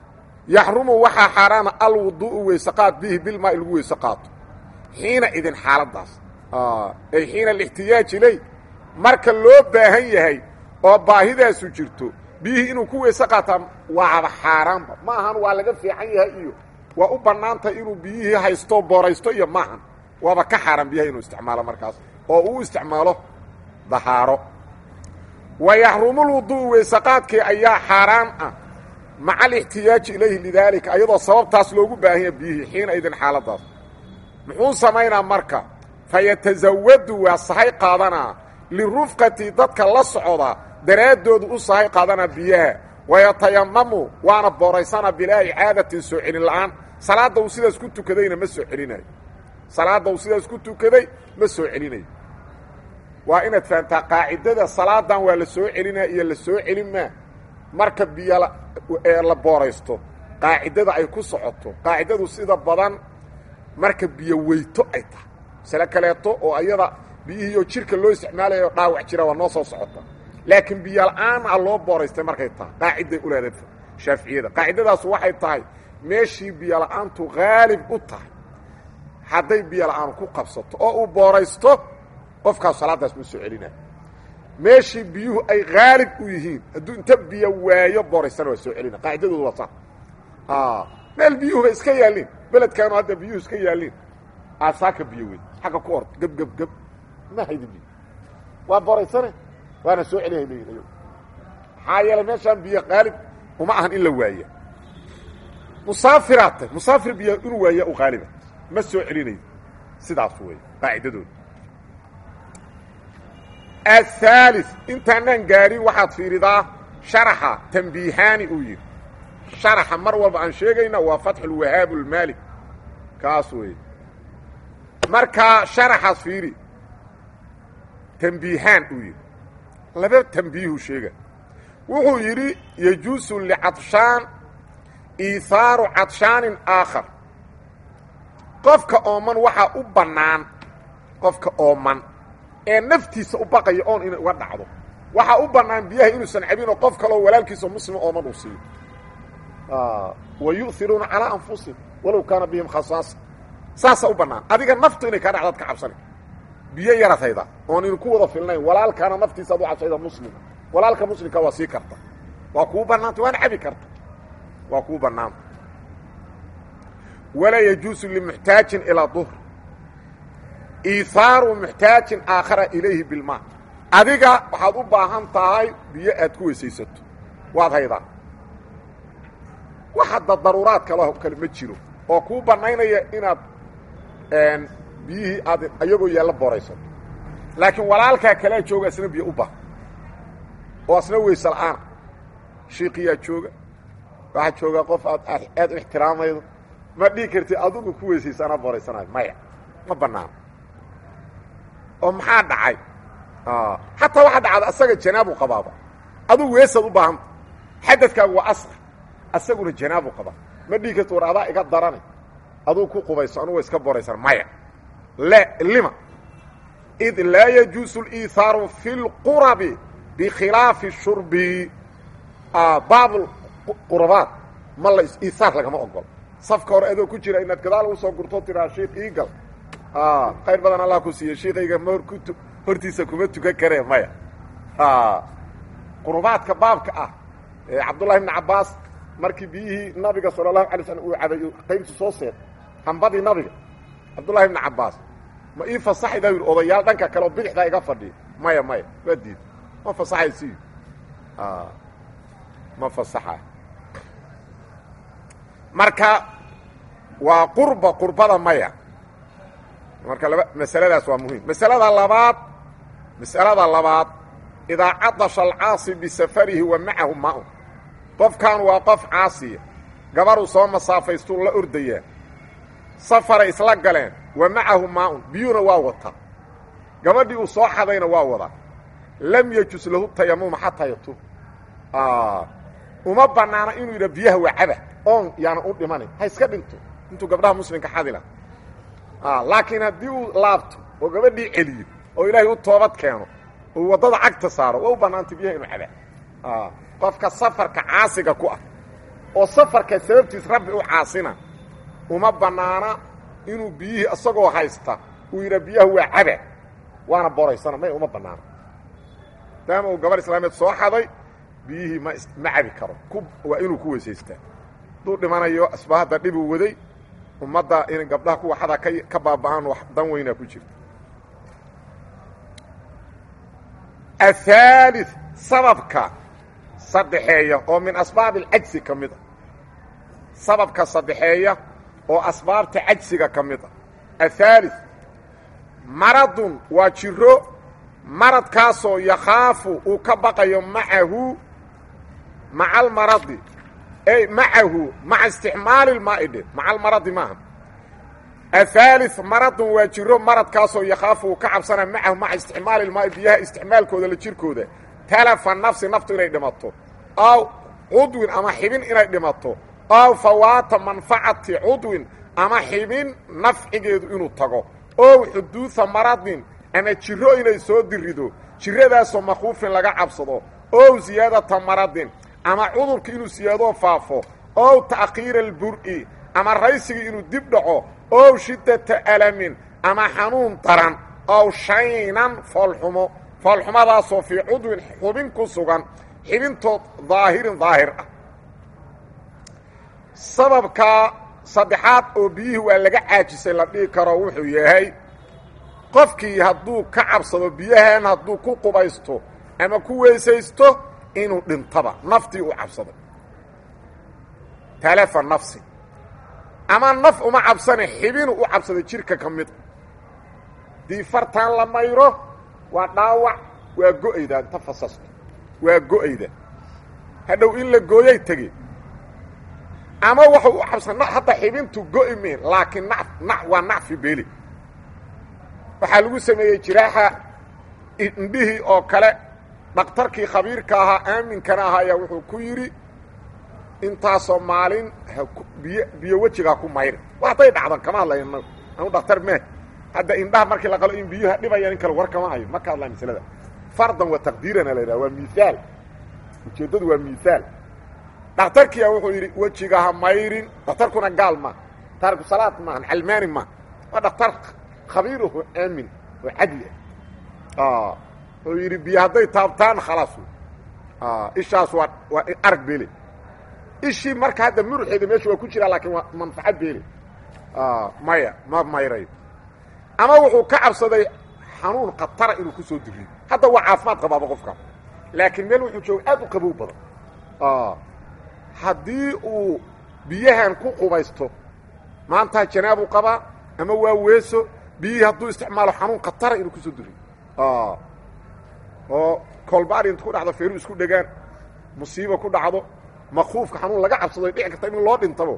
yaxrumu waxaa xaaraana alwuduu'u weysaqaad bihi bilmaa lagu weyse qaato xiina idin xaaladdaas ay xiina alixtiyaaj iley marka loo baahan yahay oo baahidaasu jirto biyihii inuu ku weyse qaataa waaba xaaraanba ma ahan waa laga fiican yahay iyo waa u bannaantahay inuu biyihii haysto booraysto iyo maahan waaba ka xaaraan biyaha inuu isticmaalo markaas oo uu isticmaalo dahaaro wa yaxrumulwuduu'u weysaqaadkii ayaa xaaraan ah maca alixtiyaaji ilayhi lidaalika ayadoo sababtaas loogu baahan yahay biyihii xiina idin xaaladdaas muxuu samaynaa marka fayatasawadu waa sahay qaadanaa lirufqati dadka la socda daraaddoodu u sahay qaadanaa biyaha wayatayamamu waana booraysana bilaa icaadatin soo celin la'aan salaadda uu sidaas ku tukadayna ma soo celinayo salaadda uu sidaas ku tukaday ma soo celinayo waa inaad fahamtaa qaacidada salaadan waa la soo celinaa iyo la soo celin maa marka biyo la booraysto qaacidada ay ku socoto qaacidadu sida badan marka biyo weyto ay tahay masale kaleeto oo ayada biyihiioo jirka loo isticmaalayo dhaawac jira waa noo soo socota laakiin biyo la'aan a loo booraystay markay tahay qaaciday u leedahay shaaficiyada qaacidadaasu waxay tahay meeshii biyo la'aantu haalib u tahay hadday biyo la'aanu ku qabsato oo uu booraysto qofkaas salaadaas ma soo celinayo meeshii biyuhu ay haalib u yihiin hadduu inta biyo waayo booraystana waa soo celina qaacidadoodu waa saa meel biyuhuba iska yaallin beledkaanu hadda biyuhu iska yaallin aasaaka biyo wey xagga ku ord geb geb geb ma haydi biyo waa booraysane waana soo celihay leeyihin ayagu maxaa yeelay meeshaan biyo qaalib uma ahan in la waaya musaafiraad tay musaafir biyo inuu waaya u qaaliba ma soo celinayo sidaas wey qaacidadooda aلثالث intaanaan gaarin waxaad fiiridaa شharxa تنbiihaani uu yidhi شharxa mar walba aan sheegayna waa fatح الwahaab الmaalik kaas wey markaa شharxaas fiiri تنbiihaan uu yidhi laba تنbiihu sheega wuxuu yidhi يجuuسu لcaطشhaan iihaaru caطشhaanin aakhar qofka ooman waxaa u bannaan qofka ooman ee naftiisa u baqaya oon inay uga dhacdo waxaa u bannaan biyaha inuusan cabinoo qof kaloo walaalkiisa muslima ooman uu siiyo wa yu'iruuna calaa anfusihim walow kaana bihim khasaasa saasaa u bannaan adiga naftu inay kaa dhacdaad ka cabsana biyo yaraad haydaa oon inu ku wada filnayn walaalkaana naftiisaad u cabsayda muslima walaalka muslimka waa sii karta waa kuu bannaanta waana cabi karta waa kuu bannaanta walaa yajuusu limuxtaajin ilaa duhr iihaaru muxtaajin aakhara ilayhi bilmaa adiga waxaad u baahan tahay biyo aad ku weysaysato waad haydaa wax hadda daruuraad kale kale ma jiro oo kuu bannaynaya inaad biyihii aad ayagoo yaalla booraysato laakiin walaalkaa kalea jooga asna biyo u baahan oo asna weyse la'aana shiiqiyaa jooga waxaa joogaa qof aad aad u ixtiraamaydo ma dhihi kartid adigu ku weysaysa anaa booraysanayo maya ma bannaano oo maxaa dhacay xataa waxaa dhacda asaga janaabu qabaaba adugu weesaad u baahanta xadadkaagu waa asqar asaguna janaabu qabaa ma dhihi karti war adaa iga darane aduu ku qubayso anugu iska booraysan maya le lima id laa yajuusu اliithaaru fi اlqurabi bikhilaafi shurbi baab qurabaad ma la iihaar lagama ogolo safka hore adoo ku jira inaad gadaal ugu soo gurtoo tiraa shiik iigal khayr badan allah ku siiye shiikayga ma horku hortiisa kuma tukan karee maya qurubaadka baabka ah ee cabdullahi ibni cabbaas markii biyihii nabiga sala allahu alay slam uu cabay qaybtu soo seed hambadii nabiga cabdullahi ibni cabbaas ma ii fasaxaydaa yidhi odayaal dhanka kale oo bidixdaa iga fadhiya maya maya waa diid ma fasaxay siyu ma fasaxay marka waa qurba qurbada maya marka laba masaladaas waa muhiim masalada labaad masalada labaad idaa cadasha alcaasi bisafarihi wa macahu maa-un qofkan waa qof caasiya gabaruu soo masaafaystuu la ordayaa safaray isla galeen wa macahu maa-un biyuuna waa wataa gabadhii uu soo xadayna waa wadaa lam yajus lahu tayamuma xataa yatub uma bannaana inuu yidha biyaha waa caba oon yaana u dhimanin ha iska dhinto intuu gabdhaha muslimka xadila laakiin haddii uu laabto oo gabadhii celiyo oo ilaahay u toobad keeno oo waddada cagta saaro waa u bannaantay biyaha inuu cabaa qofka safarka caasiga ku ah oo safarka sababtiis rabbi u caasina uma bannaana inuu biyihii isagoo haysta uu yidhaa biyaha waa caba waana boraysana may uma bannaana maadaama uu gabar islaameed soo xaday biyihii ma ma cabi karo waa inuu ku weysaystaa hadduu dhimanayo asbaahadda dhibuu waday ummadda in gabdhaha kuwa xadaa ka ka baaba'aan wax dan weynaa ku jirta aلثالث sababka saddexeeya oo min asbaab اlcajsi ka mid a sababka saddexeeya oo asbaabta cajsiga ka mid a aلثالث maradun waa jiro maradkaasoo yakhaafu uu ka baqayo macahu maca almaradi ey macahu maca isticmaali اlmaa'i dhe maca almaradi maaha aلثالث maradun waa jiro maradkaasoo yakhaafu uu ka cabsana macahu maca isticmaali ilmaa'i biyaha isticmaalkooda la jirkooda talafa nafsi naftu inay dhimato aw cudwin ama xibin inay dhimato aw fawaata manfacati cudwin ama xibin nafcigeedu inuu tago ow xuduuda maradin ama jiro inay soo dirido jiradaasoo makhuufin laga cabsado ow siyaadata maradin ama cudurka inuu siyaadoo faafo ow ta'khiira albur'i ama raysigii inuu dib dhaco ow shiddata alamin ama xanuun daran ow shaynan foolxumo foolxumadaasoo fii cudwin xubin ku sugan xibintood daahirin daahir ah sababka saddexaad oo biyihii waa laga caajisay la dhihi karo wuxuu yahay qofkii hadduu ka cabsado biyahan hadduu ku qubaysto ama ku weysaysto inuu dhintaba naftii u cabsaday talafa nafsi ama naf uma cabsane xibinu u cabsaday jirka ka mid dii fartaan la mayro waa dhaawac waa go'ayda inta fasasto waa go'ayda hadhow in la gooyay tegi ama waxuu u cabsan hadda xibintu go'i mihin laakiin na na waa nacfi beeli waxaa lagu sameeyey jiraaxa indhihii oo kale dhakhtarkii khabiirka ahaa aaminkana ahaa ayaa wuxuu ku yidhi intaasoo maalin biy biyo wejigaa ku mayri wa hadday dhacdan kama hadlayno anu dhakhtar mee hadda indhaha markii la qalo in biyuha dhibayaan in kale war kama hayo ma ka hadlaa maslada fardan wa taqdiirana la yidhaha waa miaal ujeeddadu waa miaal dhakhtarkiia wuxuu yidhi wejiga ha mayrin dhakhtarkuna gaal ma taariku salaad maahan calmaani ma waa dhakhtar khabiiraho aamin oo cadli ah wuxuu yidhi biyo hadday taabtaan khalaas ishaas waa waa arag beele ishii marka hadda muruxeeda meesha waa ku jiraa laakiin waa manfacad beele maya ma mayrayo ama wuxuu ka cabsaday xanuun khatara inuu ku soo diriyo hadda waa caafimaad qabaaba qofka laakiin meel wuxuu jooga aad u qabow badan haddii uu biyahan ku qubaysto maantaa janaabuu qabaa ama waa weeso biyihii hadduu isticmaalo xanuun khatara inuu kusoo diriyo oo kolbaari intu ku dhacdo feeru isku dhegaan musiibo ku dhacdo makuufka xanuun laga cabsado dhici karta in loo dhintabo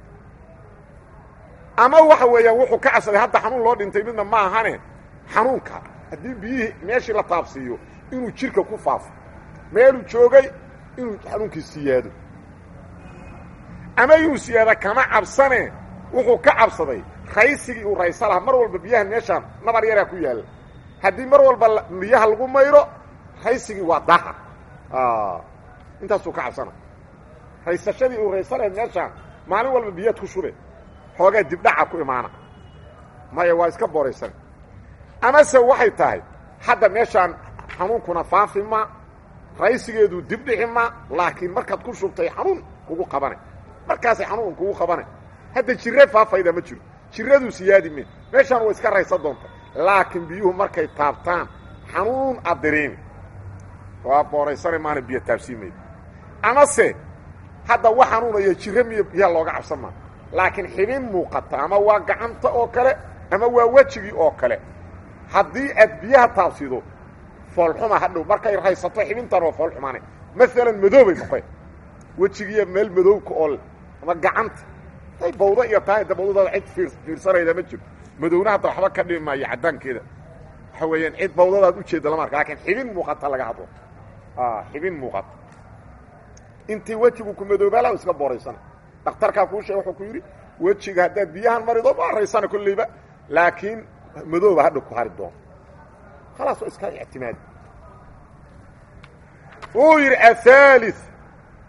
ama waxa weeyaan wuxuu ka cabsaday hadda xanuun loo dhintay midna ma ahane xanuunka haddii biyihii meeshii la taabsiiyo inuu jirka ku faafo meeluu joogay inuu xanuunkii siyaado ama inuu siyaada kama cabsane wuxuu ka cabsaday raysigii uu raysa lahaa mar walba biyahan meeshaan nabar yaraa ku yaalla haddii mar walba biyaha lagu mayro raysigii waa daha intaasuu ka cabsana raysashadii uu raysanayd meeshaan maalin walba biyaad ku shube xoogaa dibdhaca ku imaana maya waa iska booraysan amase waxay tahay hadda meeshaan xanuunkuna faafi ma raysigeedu dibdhici ma laakiin markaad ku shubtay xanuun kugu qabanay markaasay xanuun kugu qabanay hadda jire faafayda ma jiro jiraduu siyaadi me meeshaan way iska raysan doonta laakiin biyuhu markay taabtaan xanuun aad dareemi waa booraysane maana biyo taabsiimayda amase hadda wax xanuunaya jiro miyo biyaha looga cabsan maa laakiin xibin muuqata ama waa gacanta oo kale ama waa wejigii oo kale haddii aad biyaha taabsido foolxuma hadhow markay raysato xibintan waa foolxumaane maalan madoobay noqeen wejigiiya meel madowka oo ama gacanta day bawdo iyo tahay da bawdadaada cid fiir fiirsanayda ma jiro madowna hadda waxba ka dhimi maayo caddaankeeda waxa weeyaan cid bawdadaad ujeedda lama arka lakiin xibin muuqata laga hadlo xibin muuqata intii wejigu ku madoobaala iska booraysana dhakhtarkaa kuu sheege wuxuu ku yidhi wejiga haddaad biyahan marido ma raysana kolleyba laakiin madooba hadha ku hari doono khalaas waa iska ictimaadi wuu yidhi ahaali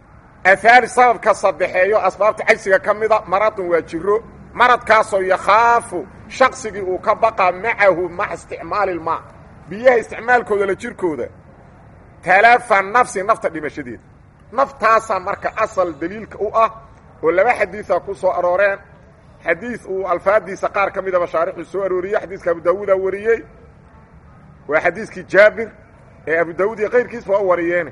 ahaali sababka saddexeeyo asbaabta cajsiga ka mida maradun waa jiro maradkaasoo yakhaafu shaqsigii uu ka baqaa macahu maca isticmaali ilmaa biyaha isticmaalkooda la jirkooda talaafa nafsi nafta dhimashadeeda naftaasaa marka asal daliilka u ah oo laba xadiida ku soo arooreen xadiid uu alfaadiisa qaar ka midaba shaarixuu soo arooriyey xadiiska abu daawuudaa wariyey waa xadiiskii jaabir ee abu daawuud iyo kayrkiisba waa wariyeene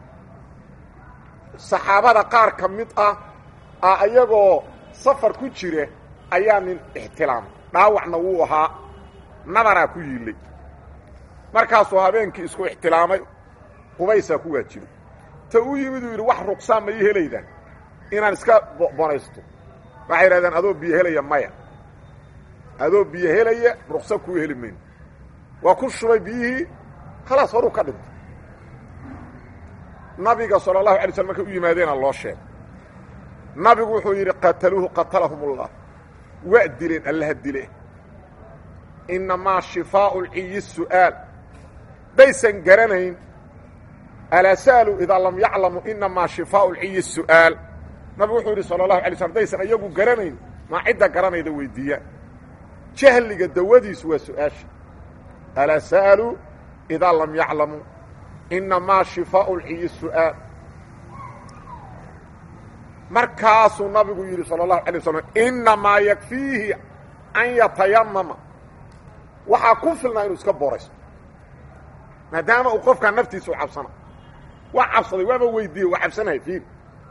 saxaabada qaar ka mid ah a iyagoo safar ku jira ayaa nin ixtilaamay dhaawacna wuu ahaa nabaraa ku yiillay markaasuu habeenkii isku ixtilaamay qubaysaa ku waajibay ta u yimid uu yidhi wax ruqsaan ma ii helaydaan inaan iska bonaysto waxay yidhahdeen adoo biyo helaya maya adoo biyo helaya ruqsa kuu heli mayno waa ku shubay biyihii khalaas horuu ka dhintay nabiga sala allahu alay slm markay u yimaadeena loo sheegay nabigu wuxuu yidhi qataluuhu qatalahum ullah waa dileen allaha dile innamaa shifaau lciyi su'aal daysan garanayn alaa sa'aluu idaa lam yaclamu inamaa shifaau lciyi su'aal nabigu wuxuu yidhi sala allahu alay slm daysan iyagu garanayn maa cidda garanayda weydiiyaan jahliga dawadiisu waa su-aasha alaa sa'aluu idaa lam yaclamuu inamaa shifaau lciyi su'aal markaasuu nabigu yidhi salى اlahu alay waslam inamaa yakfiihi an yatayamama waxaa ku filnaa inuu iska booraysto maadaama uu qofkaa naftiisa u cabsana waa cabsaday waaba weydiiyey waa cabsanaya fiir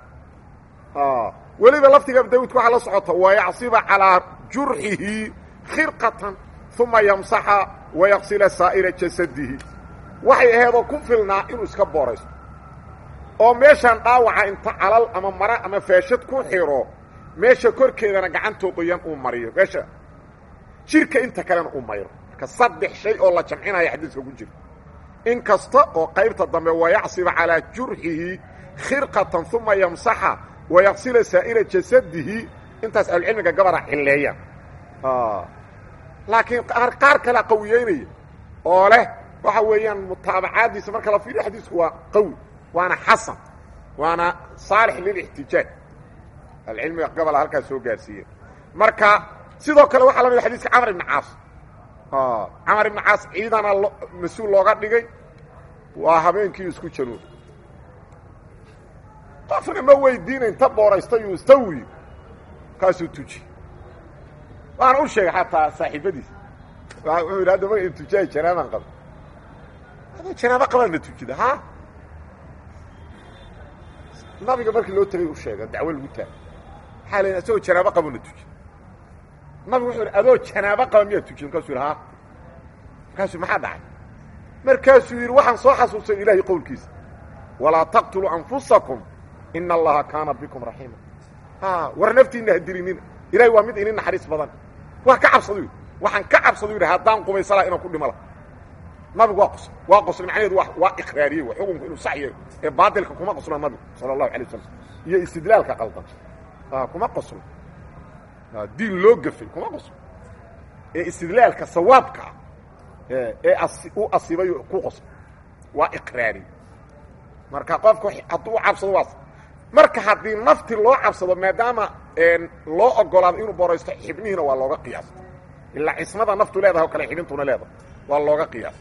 weliba laftiga abu dawudka waxaa la socota wayacsiba calىa jurxihi khirqatan uma yamsaxa wayaksila saa'ira jasadihi waxay aheedoo ku filnaa inuu iska booraysto oo meeshaan dhaawaca inta calal ama mara ama faashad ku xiro meesha korkeedana gacantoo qoyan uu mariyo meesha jirka inta kalena uu mayro marka saddex shay oo la jamcinaya xadiiska ku jira in kasta oo qaybta dambe wayacsiba calaa jurxihi khirqatan uma yamsaxa wayaksila saa'ira jasadihi intaas ahlucilmiga gabara cilleeyaan laakiin qaar kalea qawiyeynaya oo leh waxa weeyaan mutaabacaaddiisa marka la fiiriyo xadiisku waa qawi waana xasan waana saalix lilاxtijaaj alcilmiga gobola halkaas soo gaarsiiye marka sidoo kale waxaa la mid xadiiska camar ibn caas camar ibn caas ciidana mas-uul looga dhigay waa habeenkii isku januub qofna ma weydiina inta booraystayuu istawi kaasuu tuji waana u sheegay xataa saaxiibadiisa wuxuu yidhi hadda ma tujaay janaabaan qaba adoo janaabo qabaan na tujida ha nabiga markii loo tegay u sheega dacwo lagu taagay waxaa la asagoo janaabo qabo na tuji nabigu wuxuu yidhi adoo janaabo qaba miyaa tuji markaasuu yidhi ha markaasuu maxaa dhacay markaasuu yidhi waxaan soo xasuustay ilaahay qowlkiisa walaa taqtuluu anfusakum ina allaha kaana bikum raxiima ha war naftiinna ha dilinina ilahay waa mid inin naxariis badan waa ka cabsadu yidhi waxaan ka cabsadu yidhi haddaan qubaysalaa inaan ku dhimo laha nabigu waa qosl waa qosl macnaheedu wa waa iqraariyey waa xukunku inuu sax yahay ee baadilka kuma qoslo nabigu sala allahu alay wasalam iyo istidlaalka qaldan kuma qoslo diin loo gafay kuma qoslo ee istidlaalka sawaabka ah ee u asibay ku qoslo waa iqraari marka qofka hadduu u cabsado waas marka haddii nafti loo cabsado maadaama loo ogolaado inuu boraysto xibnihiina waa looga qiyaasa ilaa cismada naftu leedahay o kale xibintuna leedahay waa looga qiyaasa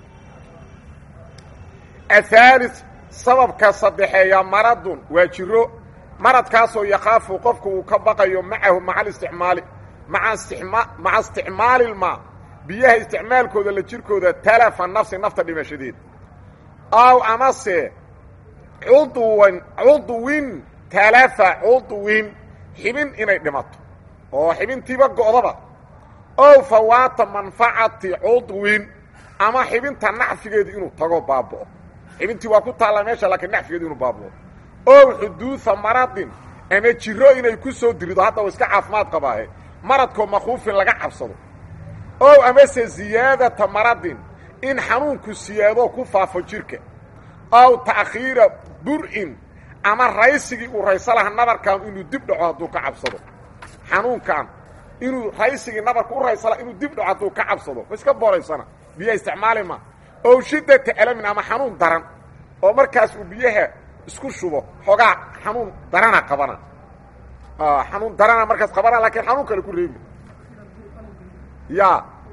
ahaali sababka saddexeeya maradun waa jiro maradkaasoo yakaafu qofku uu ka baqayo macahu maca alisticmaali maca isticmaalilmaa biyaha isticmaalkooda la jirkooda talafa nafsi nafta dhimashadeeda aw amase cudwan cudwin talafa cudwin xibin inay dhimato oo xibintiiba go'daba ow fawaata manfacati cudwin ama xibinta nacfigeedu inuu tago baaba'o xibintii waa ku taallaa meesha laakiin nacfigeedu inuu baaba'o ow xuduuda maradin ama jiro inay ku soo dirido hadda wa iska caafimaad qabaahe maradkoo makhuufin laga cabsado ow amase ziyaadata maradin in xanuunku siyaadoo ku faafo jirka ow ta'khiira bur'in ama raysigii uu rayso laha nabarkan inuu dib dhaco hadduu ka cabsado xanuunkan inuu raysigii nabarka u rayso laha inuu dib dhaco hadduu ka cabsado ma iska booraysana biyaha isticmaali ma ow shiddata alamin ama xanuun daran oo markaas uu biyaha isku shubo xoogaa xanuun darana qabana xanuun darana markaas qabana laakiin xanuun kale ku reebi ya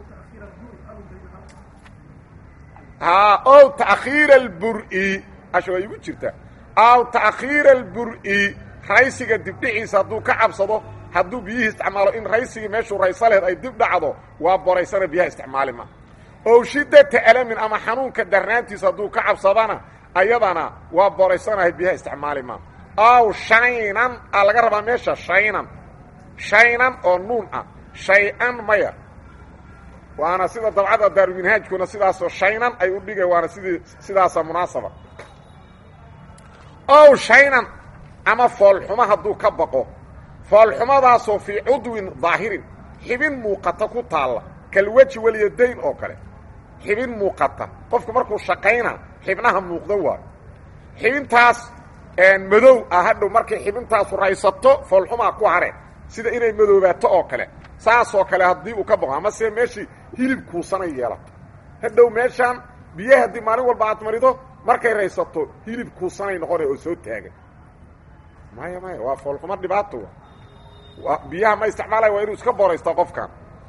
ha ow taakhiira albur-i asha waa igu jirta aw taakhiira albur-i raysiga dibdhiciisa hadduu ka cabsado hadduu biyihii isticmaalo in raysigii meeshuu raysa lehed ay dib dhacdo waa boraysana biyaha isticmaali ma ow shiddata alamin ama xanuunka darnaantiisa hadduu ka cabsadana ayadana waa boraysanahay biyaha isticmaali ma aw shaynan a laga rabaa meesha shaynan shaynan oo nuun ah shay-an maya waana sida dabcada daaruminhaajkuna sidaasoo shaynan ay u dhigay waana sidii sidaasa munaasaba ow shaynan ama foolxumo hadduu ka baqo foolxumadaasoo fii cudwin daahirin xibin muuqata ku taalla kalweji walyadayn oo kale xibin muuqata qofku markuu shaqayna xibnaha muuqda waa xibintaas madow ah hadhow markay xibintaasu raysato foolxumaa ku hare sida inay madoobaato oo kale saasoo kale haddii uu ka baqo amase meeshii hilib kuusanay yeelato hadhow meeshaan biyaha haddii maalin walba aad marido markay raysato hilib kuusanay noqona oo soo taagan maya maya waa foolxumo dhibaato wa biyaha ma isticmaalaya waa inuu iska boraysto qofkan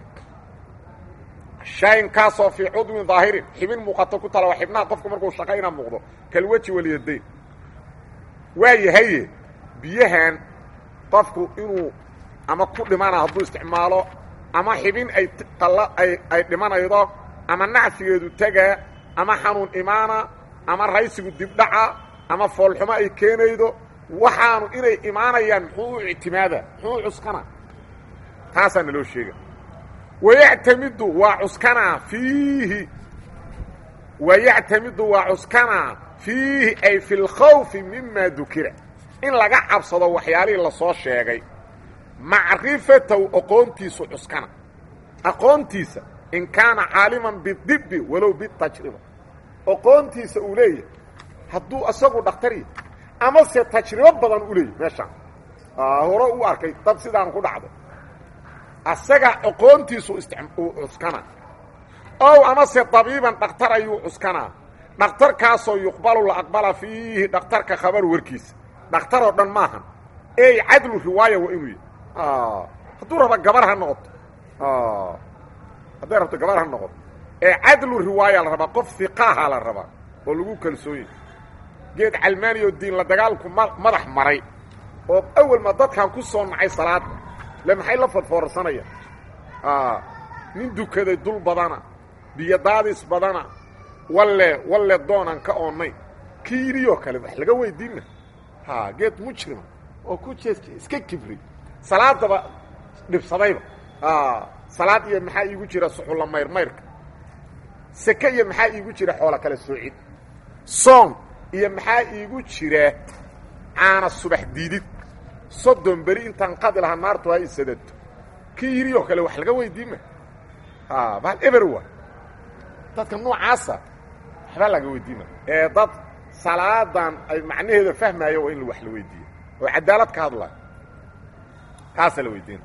shaynkaasoo fii cudwin daahirin xibin muuqato ku tala waa xibnaha qofku markuu shaqayna muuqdo kalweji walyadayn waa yahaye biyahan qofku inuu ama ku dhimana hadduu isticmaalo ama xibin ay qalla ay ay dhimanaydo ama nacfigeedu tegaa ama xanuun imaana ama raysigu dibdhaca ama foolxumo ay keenaydo waxaanu inay imaanayaan muxuu u ictimaada muxuu u cuskana taasaa naloo sheega wayactamidu waa cuskanaa fiihi wayactamidu waa cuskanaa fiihi ay fi lkhawfi mima dukira in laga cabsado waxyaalihii lasoo sheegay macrifatow aqoontiisu cuskana aqoontiisa in kaana caaliman bidibi walow bitajriba aqoontiisa uu leeyahay hadduu isagu dhaktari amase tajribo badan u leeyahy meeshaan hore u arkay dad sidaan ku dhacday asaga aqoontiisu uu cuskana ow amase dabiiban dhakhtar ayuu cuskanaa dhakhtarkaasoo yuqbalu la aqbala fiihi dhakhtarka khabar warkiisa dhakhtaroo dhan maahan ey cadlu riwaaya waa inuu yahy hadduu raba gabar ha noqoto hadday rabto gabar ha noqoto ee cadlu riwaaya la rabaa qof hiqaaha la rabaa oo lagu kalsoonya geed calmaani oo diin la dagaalku ma madax maray oo awalma dadkan ku soo nacay salaada le maxay la fadfoorsanayaan nin dukaday dul badana biyo daadis badana walle walle doonaan ka oonnay kiiriyoo kale wax laga weydiinna ha geed mujrima oo ku jees iska kibri salaadaba dhibsadayba salaad iyo maxaa iigu jira suxulla mayrmayrka seke iyo maxaa iigu jira xoola kale soocid soon iyo maxaa iigu jira caana subax diidid soddon beri intaan qadi lahaa naartu ha isadato kii yirioo kale wax laga weydiima bahal eber wa dadka noocaasa waxba laga weydiima ee dad salaadan ay macnaheeda fahmaayo waa in wax la weydiiyo oo cadaalad ka hadlaayo kaasaa la weydiina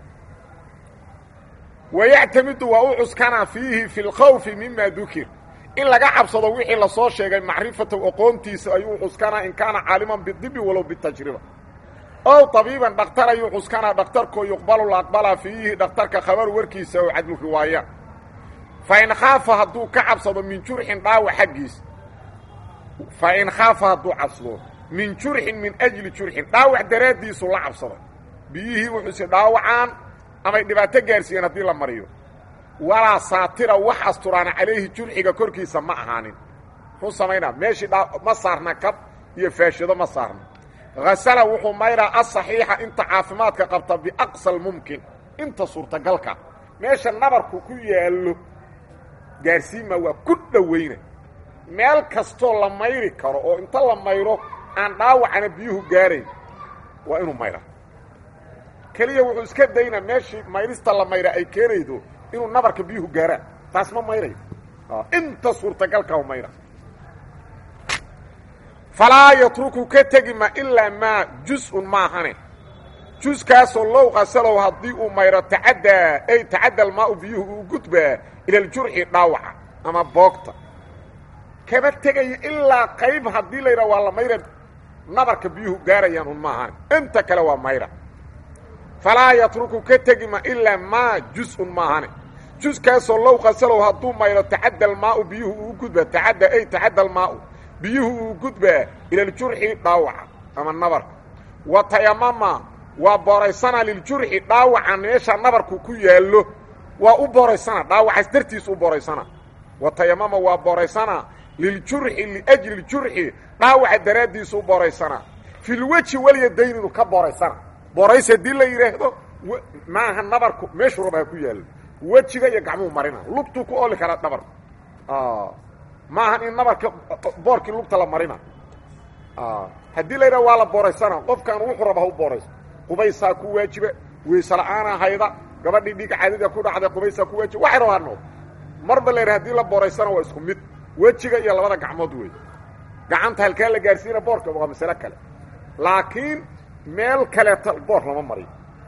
wayactamidu waa u cuskanaa fiihi fi lkhawfi mima dukir in laga cabsado wixii lasoo sheegay macrifatow aqoontiisa ayuu cuskanaa in kaana caaliman bidibi walow bitajriba ow tabiiban dhakhtar ayuu cuskanaa dhakhtarkoo yuqbalu la aqbalaa fiihi dhakhtarka khabar warkiisa oo cadlu riwaaya fa in khaafa hadduu ka cabsado min jurxin dhaawac xaggiis fa in khaafa hadduu cabsado min jurxin min ajli jurxin dhaawac daraaddiisu la cabsada biyihii wuxuuse dhaawacaan amay dhibaato gaarsiiyeen haddii la mariyo walaa saatira wax asturaana calayhi jurxiga korkiisa ma ahaanin muxuu samaynaa meeshii ma saarna kab iyo faashido ma saarna hasala wuxuu mayraa asaxiixa inta caafimaadka qabta biaqsa almumkin inta suurtagalka meesha nabarku ku yaallo gaarsiima waa ku dhowayna meel kastoo la mayri karo oo inta la mayro aan dhaawacana biyuhu gaarayn waa inuu mayraa keliya wuxuu iska daynaa meeshii mayrista la mayra ay keenaydo inuu nabarka biyuhu gaaraan taas ma mayrayo inta suurtagalka mayra falaa yatruku ka tegi ma ilaa maa jus-un maahane juskaasoo low qasalow haddii uu mayro tacaddaa ay tacadda almaau biyuhu uu gudbaa ila aljurxi dhaawaca ama boogta kama tegayo ilaa qayb haddii la yidhaha waa la mayra nabarka biyuhu gaarayaan un maahan inta kale waa mayra falaa yatruku ka tegima ilaa maa jus-un maahane juskaasoo low qasalow hadduu mayro tacadda almaau biyuhu uu gudbaa tacadda ay tacadda almaau biyuhu uu gudbaa ilaljurxi dhaawaca ama nabarka wa tayamama waa booraysana liljurxi dhaawaca meesha nabarku ku yaallo waa u booraysana dhaawacaas dartiis u booraysana wa tayamama waa booraysana liljurxi liajli ljurxi dhaawaca daraaddiisu u booraysana filweji walyadayn inuu ka booraysana boorays haddii la yidhaahdo maaha nabarku meeshuu raba ha ku yaallo wejiga iyo gacmuhu marina lugtuu ku oli karaa dhabar maahan in nabarka boorkii lugta la marina haddii la yidhaha waa la booraysana qofkan wuxuu raba ha u boorayso qubaysaa ku waajiba weyse la-aana hayda gabadhii dhiig caadida ku dhacday qubaysaa ku waajiba waxay rabaa nood marba la yidhaha hadii la booraysana waa isku mid wejiga iyo labada gacmood wey gacanta halkaa la gaarsiina boorka waa masale kale laakiin meel kaleeta boor lama mariyo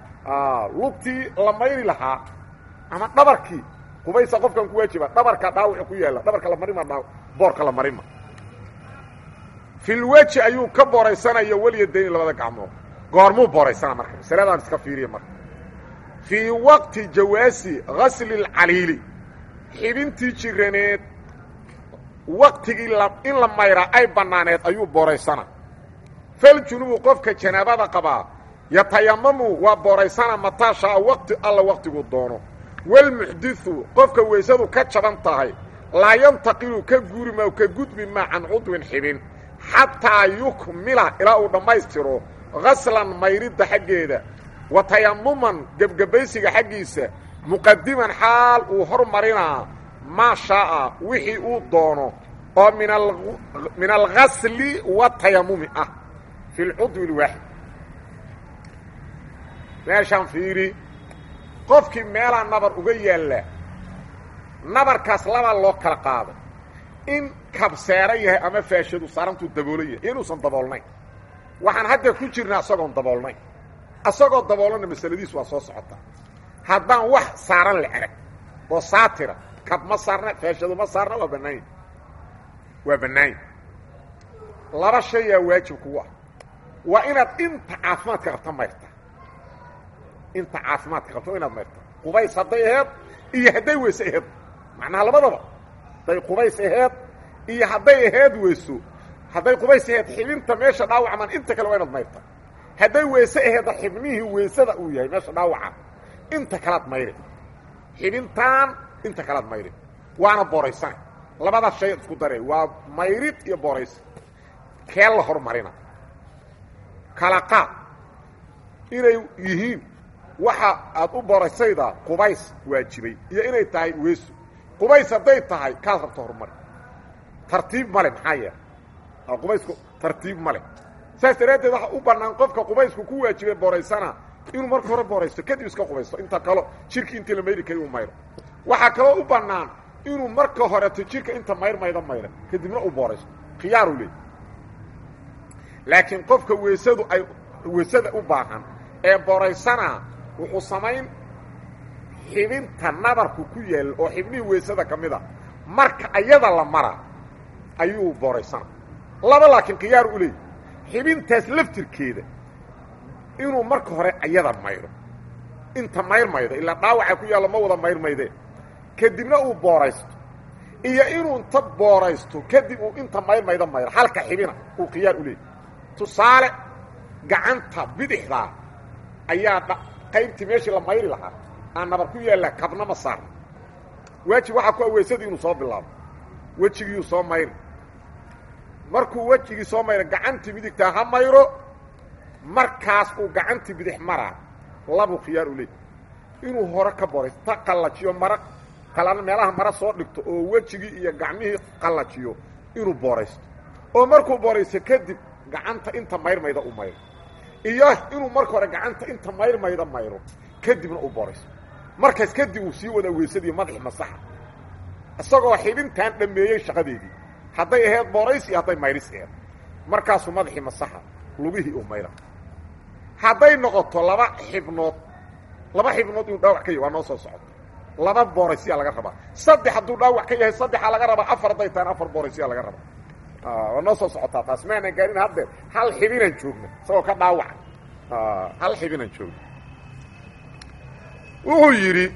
lugtii la mayri lahaa ama dhabarkii qubaysa qofkan ku waajiba dhabarka dhaawacu ku yaalla dhabarka la marima dhaa boorka la marima filweji ayuu ka booraysanaya welyadayni labada gacmood goormuu booraysana marka masaladaan iska fiiriya marka fii waqti jawaasi gasli اlcaliili xibintii jiraneed waqtigii in la mayraa ay bannaaneed ayuu booraysana faljunubu qofka janaabada qabaa yatayamamu waa booraysana mataa shaa waqti alla waqtiguu doono walmuxdiu qofka weysadu ka jaban tahay laa yantaqilu ka guuri maa ka gudbi maa can cudwin xibin xataa yukmila ilaa uu dhammaystiro gaslan mayridda xaggeeda wa tayamuman gebgebaysiga xaggiisa muqadiman xaal uu hormarinaa maa shaaa wixii uu doono oo min algasli watayamumi ah fi lcudwi lwaaxid meeshaan fiiri qofkii meelaa nabar uga yaalla nabarkaas labaa loo kala qaaday in kabseeran yahay ama faashadu saarantuu daboolan yahay inuusan daboolnayn waxaan hadda ku jirnaa isagoon daboolnayn isagoo daboolana masaladiis waa soo socotaa haddaan wax saaran la arag oo saatira kab ma saarna faashadu ma saarna waa bannaanya waa bannaanya laba shayaa waajib kugu ah waa inaad inta caafimaadka qabta mayrta inta caafimaadka qabto inaad mayrta qubays hadday aheed iyo hadday weyse aheed macnaha labadaba hadday qubays aheed iyo hadday aheed weyso hadday qubays aheed xibinta meesha dhaawacman inta kale waa inaad mayrta hadday weyse aheedda xibnihii weysada uu yahay meesha dhaawaca inta kalaad mayri xibintaan inta kalaad mayri waana booraysana labadaas shay isku dare waa mayrid iyo booraysa kee la hormarina kala qaad inay yihiin waxa aad u boraysayda qubays waajibay iyo inay tahay weesu qubays hadday tahay kaad rabto horumari tartiib male maxaa yeele qubaysku tartiib male saas daraaddeed waxa u bannaan qofka qubaysku ku waajibay boraysana inuu marka hore boraysto kadib iska qubaysto inta kalo jirki intii la mayri kari uu mayro waxaa kaloo u bannaan inuu marka horeto jirka inta mayr mayda mayra kadibna uu booraysto khiyaaru leey laakiin qofka weysadu ay weysada u baahan ee boraysana wuxuu samayn xibinta nabarku ku yaal oo xibnihii weysada ka mid a marka ayada la mara ayuu booraysana laba laakiin khiyaar u leey xibintaas laftirkeeda inuu marka hore ayada mayro inta mayr maydo ilaa dhaawaca ku yaallo ma wada mayr maydee kadibna uu booraysto iyo inuu inta booraysto kadib uu inta mayr maydo mayro halka xibina uu khiyaar u leey tusaale gacanta bidixdaa ayaa qaybtii meeshii la mayri lahaa aan nabar ku yaalla kabna ma saarna waajib waxaa ku aweysadii inuu soo bilaabo wejigiiuu soo mayri markuu wejigii soo mayro gacantii midigtaa ha mayro markaas uu gacantii bidix maraa labuu khiyaar u leey inuu hore ka boraysto ta qallajiyo mara qalana meelaha mara soo dhigto oo wejigii iyo gacmihii qallajiyo inuu booraysto oo markuu booraysto kadib gacanta inta mayrmayda u mayro iyo inuu marka hore gacanta inta mayrmayda mayro kadibna uu booraysto markaas kadib uu sii wada weysadii madaxi masaxa isagoo xibintaan dhammeeyey shaqadeedii hadday ahayd boorays iyo hadday mayris aheed markaasuu madaxii masaxa lugihii uu mayra hadday noqoto laba xibnood laba xibnood inuu dhaawac ka yahy waa noo soo socoto laba booraysiyaa laga rabaa saddex hadduu dhaawac ka yahay saddexaa laga rabaa afar hadday tahan afar booraysiyaa laga rabaa waa noo soo socotaa taas maanan gaarin haddeer hal xibinaan joogna isagoo ka dhaawaca hal xibinaan joogna wuxuu yidhi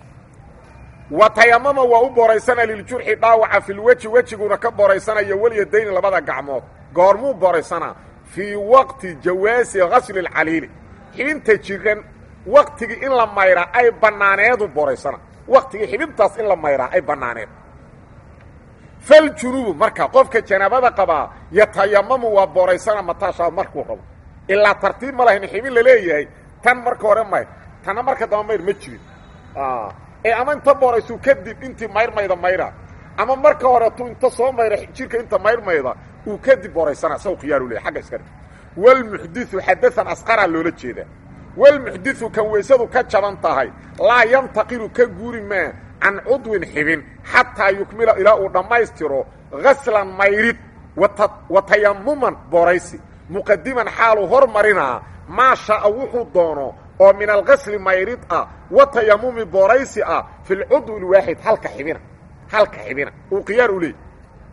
wa tayamama waa u boraysana liljurxi dhaawaca filweji wejiguna ka boraysanayo walyadayni labada gacmood goormuu boraysanaa fii waqti jawaasi gasli اlcaliili xibinta jiran waktigii in la mayraa ay bannaaneedu boraysana waktigii xibintaas in la mayraa ay bannaaneed faljunubu marka qofka janaabada qabaa yatayamamu waa boraysana mataashaa markuu rabo ilaa tartiib ma lahayn xibin laleeyahay tan marka hore mayr tanna marka damba mayr ma jirin ee ama inta booraysu kadib intii mayrmayda mayra ama marka horetu inta soo mayra jirka inta mayrmayda uu kadib boraysana saw khiyaaru leeyahy agga iska dhig walmuxdiu xadaan asqaraa loola jeedaa walmuxdiu kan weysadu ka jaban tahay laa yantaqilu ka guuri maa can cudwin xibin xataa yukmila ilaa uu dhammaystiro gaslan mayrid wa tayamuman boraysi muqadiman xaaluu hormarinaa maa sha'a wuxuu doono oo min algasli mayrid ah wa tayamumi boraysi ah fi lcudwi lwaaxid halka xibina halka xibina uu khiyaar u leeyay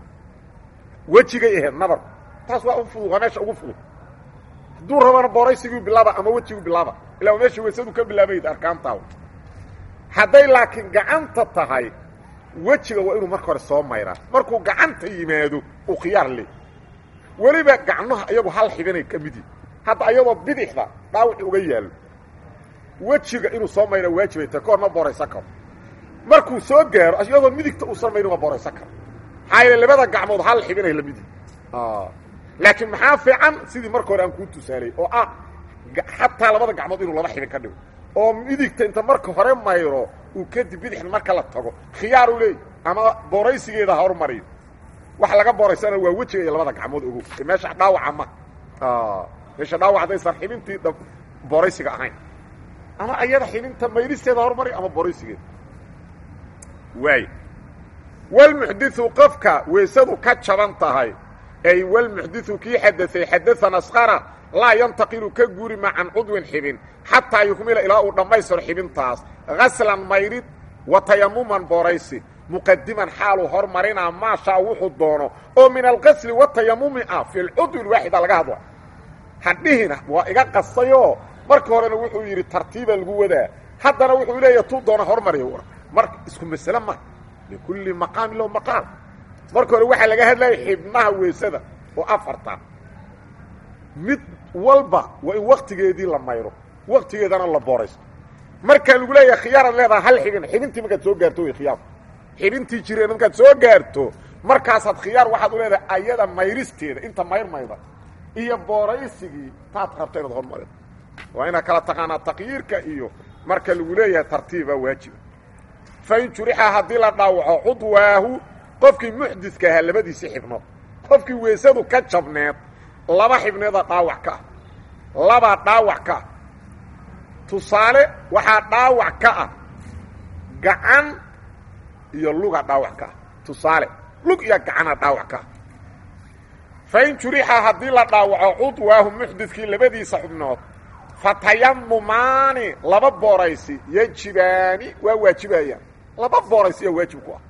wejigay ahayd nabar taas waa u fudud waa meesha ugu fudud hadduu rabana boraysiguu bilaaba ama wejigu bilaaba ilaa meesha weysadu ka bilaabayd arkaantaa hadday laakiin gacanta tahay wejiga waa inuu marka hore soo mayraa markuu gacanta yimaado uu khiyaar leey weliba gacmaha iyagu hal xibinay ka mid yihin hadda ayadoo bidixda dhaawaci uga yaallo wejiga inuu soo mayra waajibay tahay kahor ma boraysan karo markuu soo gaaro iyadoo midigta uusan mayrin waa boraysan karo maxaa yeele labada gacmood hal xibinay la mid yihin laakiin maxaa fiican sidii marka hore aan kuu tusaalay oo ah xataa labada gacmood inuu laba xibin ka dhigo oo midigta inta marka hore mayro uu kadib bidixda marka la tago khiyaaru leey ama boraysigeeda ha hormariyo waxa laga boraysana waa wejiga iyo labada gacmood ogow meesha dhaawaca ma meesha dhaawac haddaysan xibintii boraysiga ahayn ama ayada xibinta mayristeeda hormariyo ama boraysigeeda waay walmuxdiu qofka weysadu ka jaban tahay ay walmuxdiu kii xadaay xadaan asqara laa yantaqilu ka guuri ma can cudwin xibin xataa yukmila ilaa uu dhammaystiro xibintaas gaslan mayrid wa tayamuman boraysi muqadiman xaaluu hormarinaa maashaa wuxuu doono oo min alqasli watayamumi ah fi lcudwi lwaaxida laga hadla hadhihina waa iga qastayoo marka horena wuxuu yidhi tartiiba lagu wadaa haddana wuxuu leeyahy tuu doona hormariya mar isku masle ma likulli maqaamin lahu maqaam marka hore waxaa laga hadlaya xibnaha weysada oo afarta mid walba waa in waktigeedii la mayro waktigeedana la boraysto markaa lagu leeyahay khiyaaraad leedaha hal xibin xibintii markaad soo gaarto way khiyaar xibintii jireen markaad soo gaarto markaasaad khiyaar waxaad u leedahay ayada mayristeeda inta mayrmayda iyo booraysigii taad rabta inaad hormarido waa inaad kala taqaanaa taqyiirka iyo marka lagu leeyahay tartiiba waajiba fain jurixa haddii la dhaawaco cudwaahu qofkii muxdidka ahaa labadiisii xibnood qofkii weysadu ka jabneed laba xibneeda dhaawac ka ah labaa dhaawac ka ah tusaale waxaa dhaawac ka ah gacan iyo luga dhaawac ka ah tusaale lug iyo gacana dhaawac ka ah fain jurixa haddii la dhaawaco cudwaahu muxdidkii labadiisa xubnood fatayamumaani laba booraysi yajibaani waa waajibayaan laba booraysi yaa waajib ku ah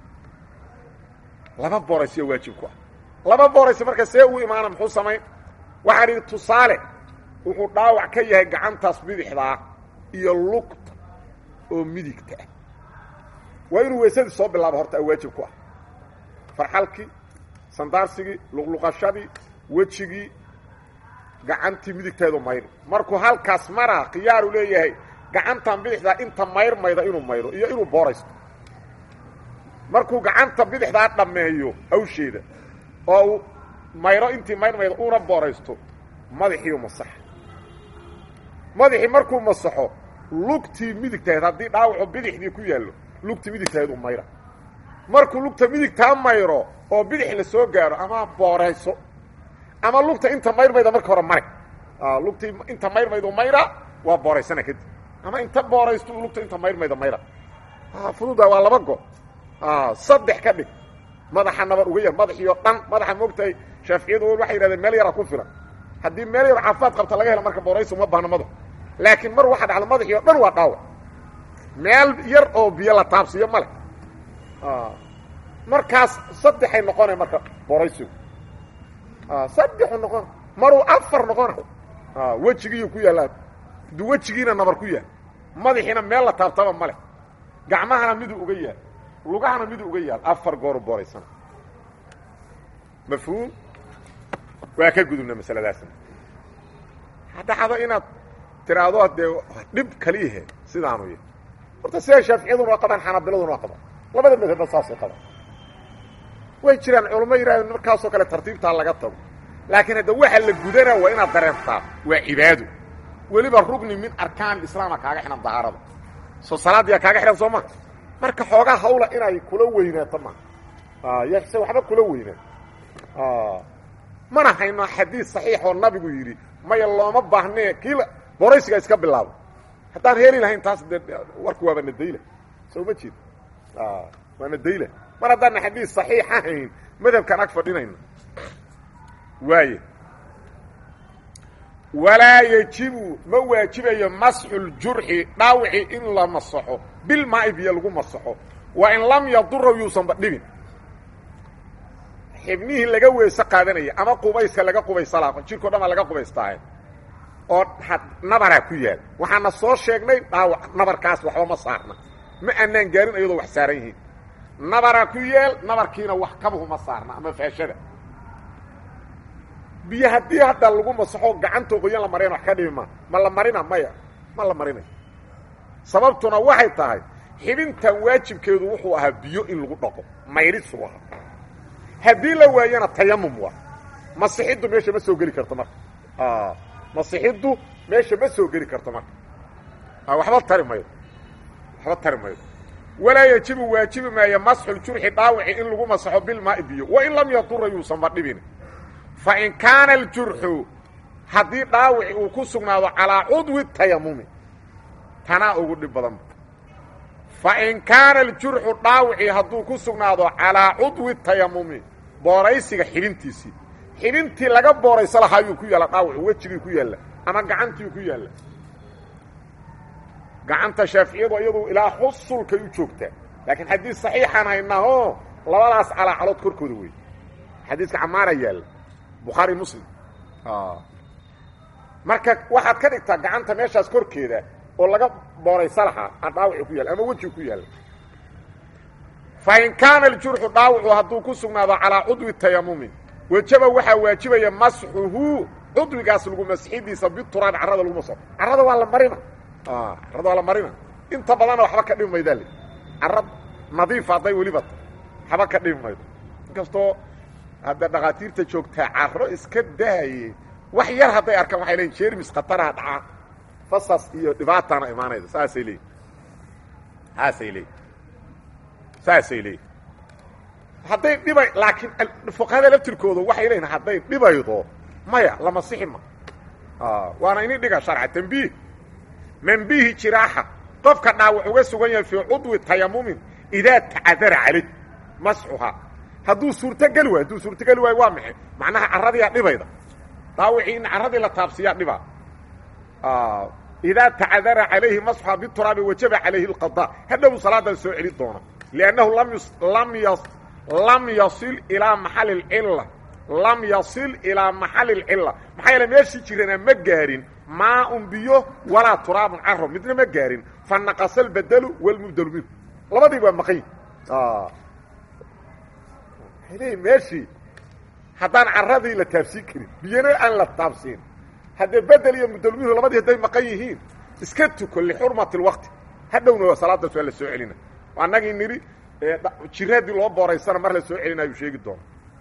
laba booraysi yaa waajib ku ah laba booraysi marka see uu imaana muxuu samayn waxaan idhi tusaale wuxuu dhaawac ka yahay gacantaas bidixdaa iyo lugta oo midigta ah waa inuu weysadii soo bilaabo horta waajib ku ah farxalkii sandaarsigii luqluqashadii wejigii gacantii midigteedu mayri markuu halkaas maraa khiyaaru leeyahay gacantan bidixdaa inta mayrmayda inuu mayro iyo inuu booraysto markuu gacanta bidixdaa dhammeeyo hawsheeda oo uu mayro intii mayrmayda uuna booraysto madaxiiu masaxa madaxii markuu masaxo lugtii midigtahayd haddii dhaawacu bidixdii ku yaallo lugtii midigtahayd u mayra markuu lugta midigtaa mayro oo bidix la soo gaaro ama boorayso ama lugta inta mayrmayda marka hore mare lugtii inta mayrmaydu mayra waa booraysana kadib ama inta booraysto lugta inta mayrmayda mayra fududa waa laba go saddex ka dhig madaxa nabar uga yar madaxiioo dhan madaxa moogtahay shaaficiyadu waxay yidhahdeen meel yara ku filan haddii meel yar caafimaad qabta laga helo marka booraysi uma baahno madax laakiin mar waxa dhacda madaxii o dhan waa dhaawac meel yar oo biyo la taabsiiyo male markaas saddexay noqonay marka booraysigu saddexu noqona maruu afar noqona wejigiiyu ku yaallaa du wejigiina nabar ku yaal madaxiina meel la taabtaba ma leh gacmahana miduu uga yaal lugahana miduu uga yaal afar gooru booraysana mafhuum waa ka gudubna masaladaasna hadhacdo inaad tiraahdo dee dhib kaliyahe sidaanu yahy horta sida shaaficiyaduna waa qabaan xanaabiladuna waa qabaan labada madhabba saasay qabaan way jiraan culamo yidhahdeen markaasoo kale tartiibtaa laga tago laakiin hadda waxa la gudanaa waa inaad dareentaa waa cibaado weliba rugni min arkaan islaama kaaga xidhan dahaarada soo salaaddiyaa kaaga xidhan soo maa marka xoogaa hawla inay kula weynaato maa yse waxba kula weynaa mana hayno xadiid saxiix oo nabigu yidhi maya looma baahnee kii boraysiga iska bilaabo haddaan heli lahayn taas de warku waaba nadayla soo ma jeed waa nadayla mar haddaana xadiid saxiixa hayn madhabkaan ag fadhinayno waaye walaa yejibu ma waajibayo masxu ljurxi dhaawici in la masaxo bilmaa'i biyo lagu masaxo waa in lam yaduraw yuusanba dhibin xibnihii laga weese qaadanaya ama qubayska laga qubaysalaa jirko dhan baa laga qubaystaaye oo nabaraa ku yaal waxaana soo sheegnay dhaawac nabarkaas waxba ma saarna ma aanaan gaarin iyadoo wax saaran yihiin nabaraa ku yaal nabarkiina wax kabuhu ma saarna ama faashada biyo haddii hadda lagu masaxo gacantoo qoyan la maryan wax ka dhibi ma ma la marina maya ma la marinayo sababtuna waxay tahay xibintan waajibkeedu wuxuu ahaa biyo in lagu dhaqo mayrisuu ahaa haddii la waayana tayamum waa masixiddu meesha ma soo geli karto marka masixiddu meesha ma soo geli karto marka waxba tari mayo waxba tari mayo walaa yajibu waajibi maayo masxuljurxi dhaawici in lagu masaxo bilmaai biyo wain lam yadura yuusanba dhibin fain kaana aljurxu haddii dhaawici uu ku sugnaado calaa cudwi tayamumi tanaa ugu dhib badan fain kaana aljurxu dhaawici hadduu ku sugnaado calaa cudwi tayamumi booraysiga xibintiisii xibintii laga boorayso lahaa yuu ku yaalla dhaawicu wejigii ku yaalla ama gacantii ku yaalla gacanta shaaficiyadu iyadu ilaa xusulkay u joogtaa laakiin xadiis saxiixaan haynaho labadaas calaacalood korkooda wey xadiiska camaara yaalla bukhaari muslim marka waxaad ka dhigtaa gacanta meeshaas korkeeda oo laga booraysa lahaa aan dhaawici ku yaalla ama wejigu ku yaalla fain kaana aljurxu dhaawicu hadduu ku sugnaado calaa cudwi tayamumi wejaba waxaa waajibaya masxuhu cudwigaas lagu masxidiisa bituraab carrada lagu maso carrada waa la marina carrada waa la marina inta badanna waxba ka dhimi maydaa le carra nadiifa hadday weliba ta waxba ka dhimi maydo inkastoo hadda dhakhaatiirta joogtaa carro iska daaye wax yar hadday arkaan waxay leeyiin jermis khataraha dhacaa fasas iyo dhibaataana imaanayda saasay leeyiin saasay leeyiin saasay leeyiin hadday dhibay laakiin fuqahada laftirkooda waxay leeyihin hadday dhibaydo maya lama sixi ma waana ini dhiga sharca tambiih manbihi jiraaxa qofka dhaawac uga sugan yahay fii cudwi tayamumin idaa tacadara calayh masxuhaa hadduu suurtogeli waayo hadduu suurtogeli waayo waa maxay macnaha carradiyaa dhibayda dhaawicii in carradii la taabsiyaa dhibaa idaa tacadara calayhi masxuhaa bituraabi wajaba calayhi اlqadaa hadhow salaadan soo celi doona liannahu lam lam yasil ilaa maxali اlcila lam yasil ilaa maxali اlcila maxaa yeele meeshii jirana ma gaarin maaun biyo walaa turaabun caro midna ma gaarin fa naqasa albedelu walmubdelu minhu labadii waa maqan l meeshii haddaan carradii la taabsiin karin biyana aan la taabsiin haddee bedel iyo mubdelu minhu labadii hadday maqan yihiin iska tuko lixurmati اlwaqti hadhowna salaadaas waa la soo celina annagii nidhi jira haddii loo booraysana mar la soo celinaayuu sheegi doona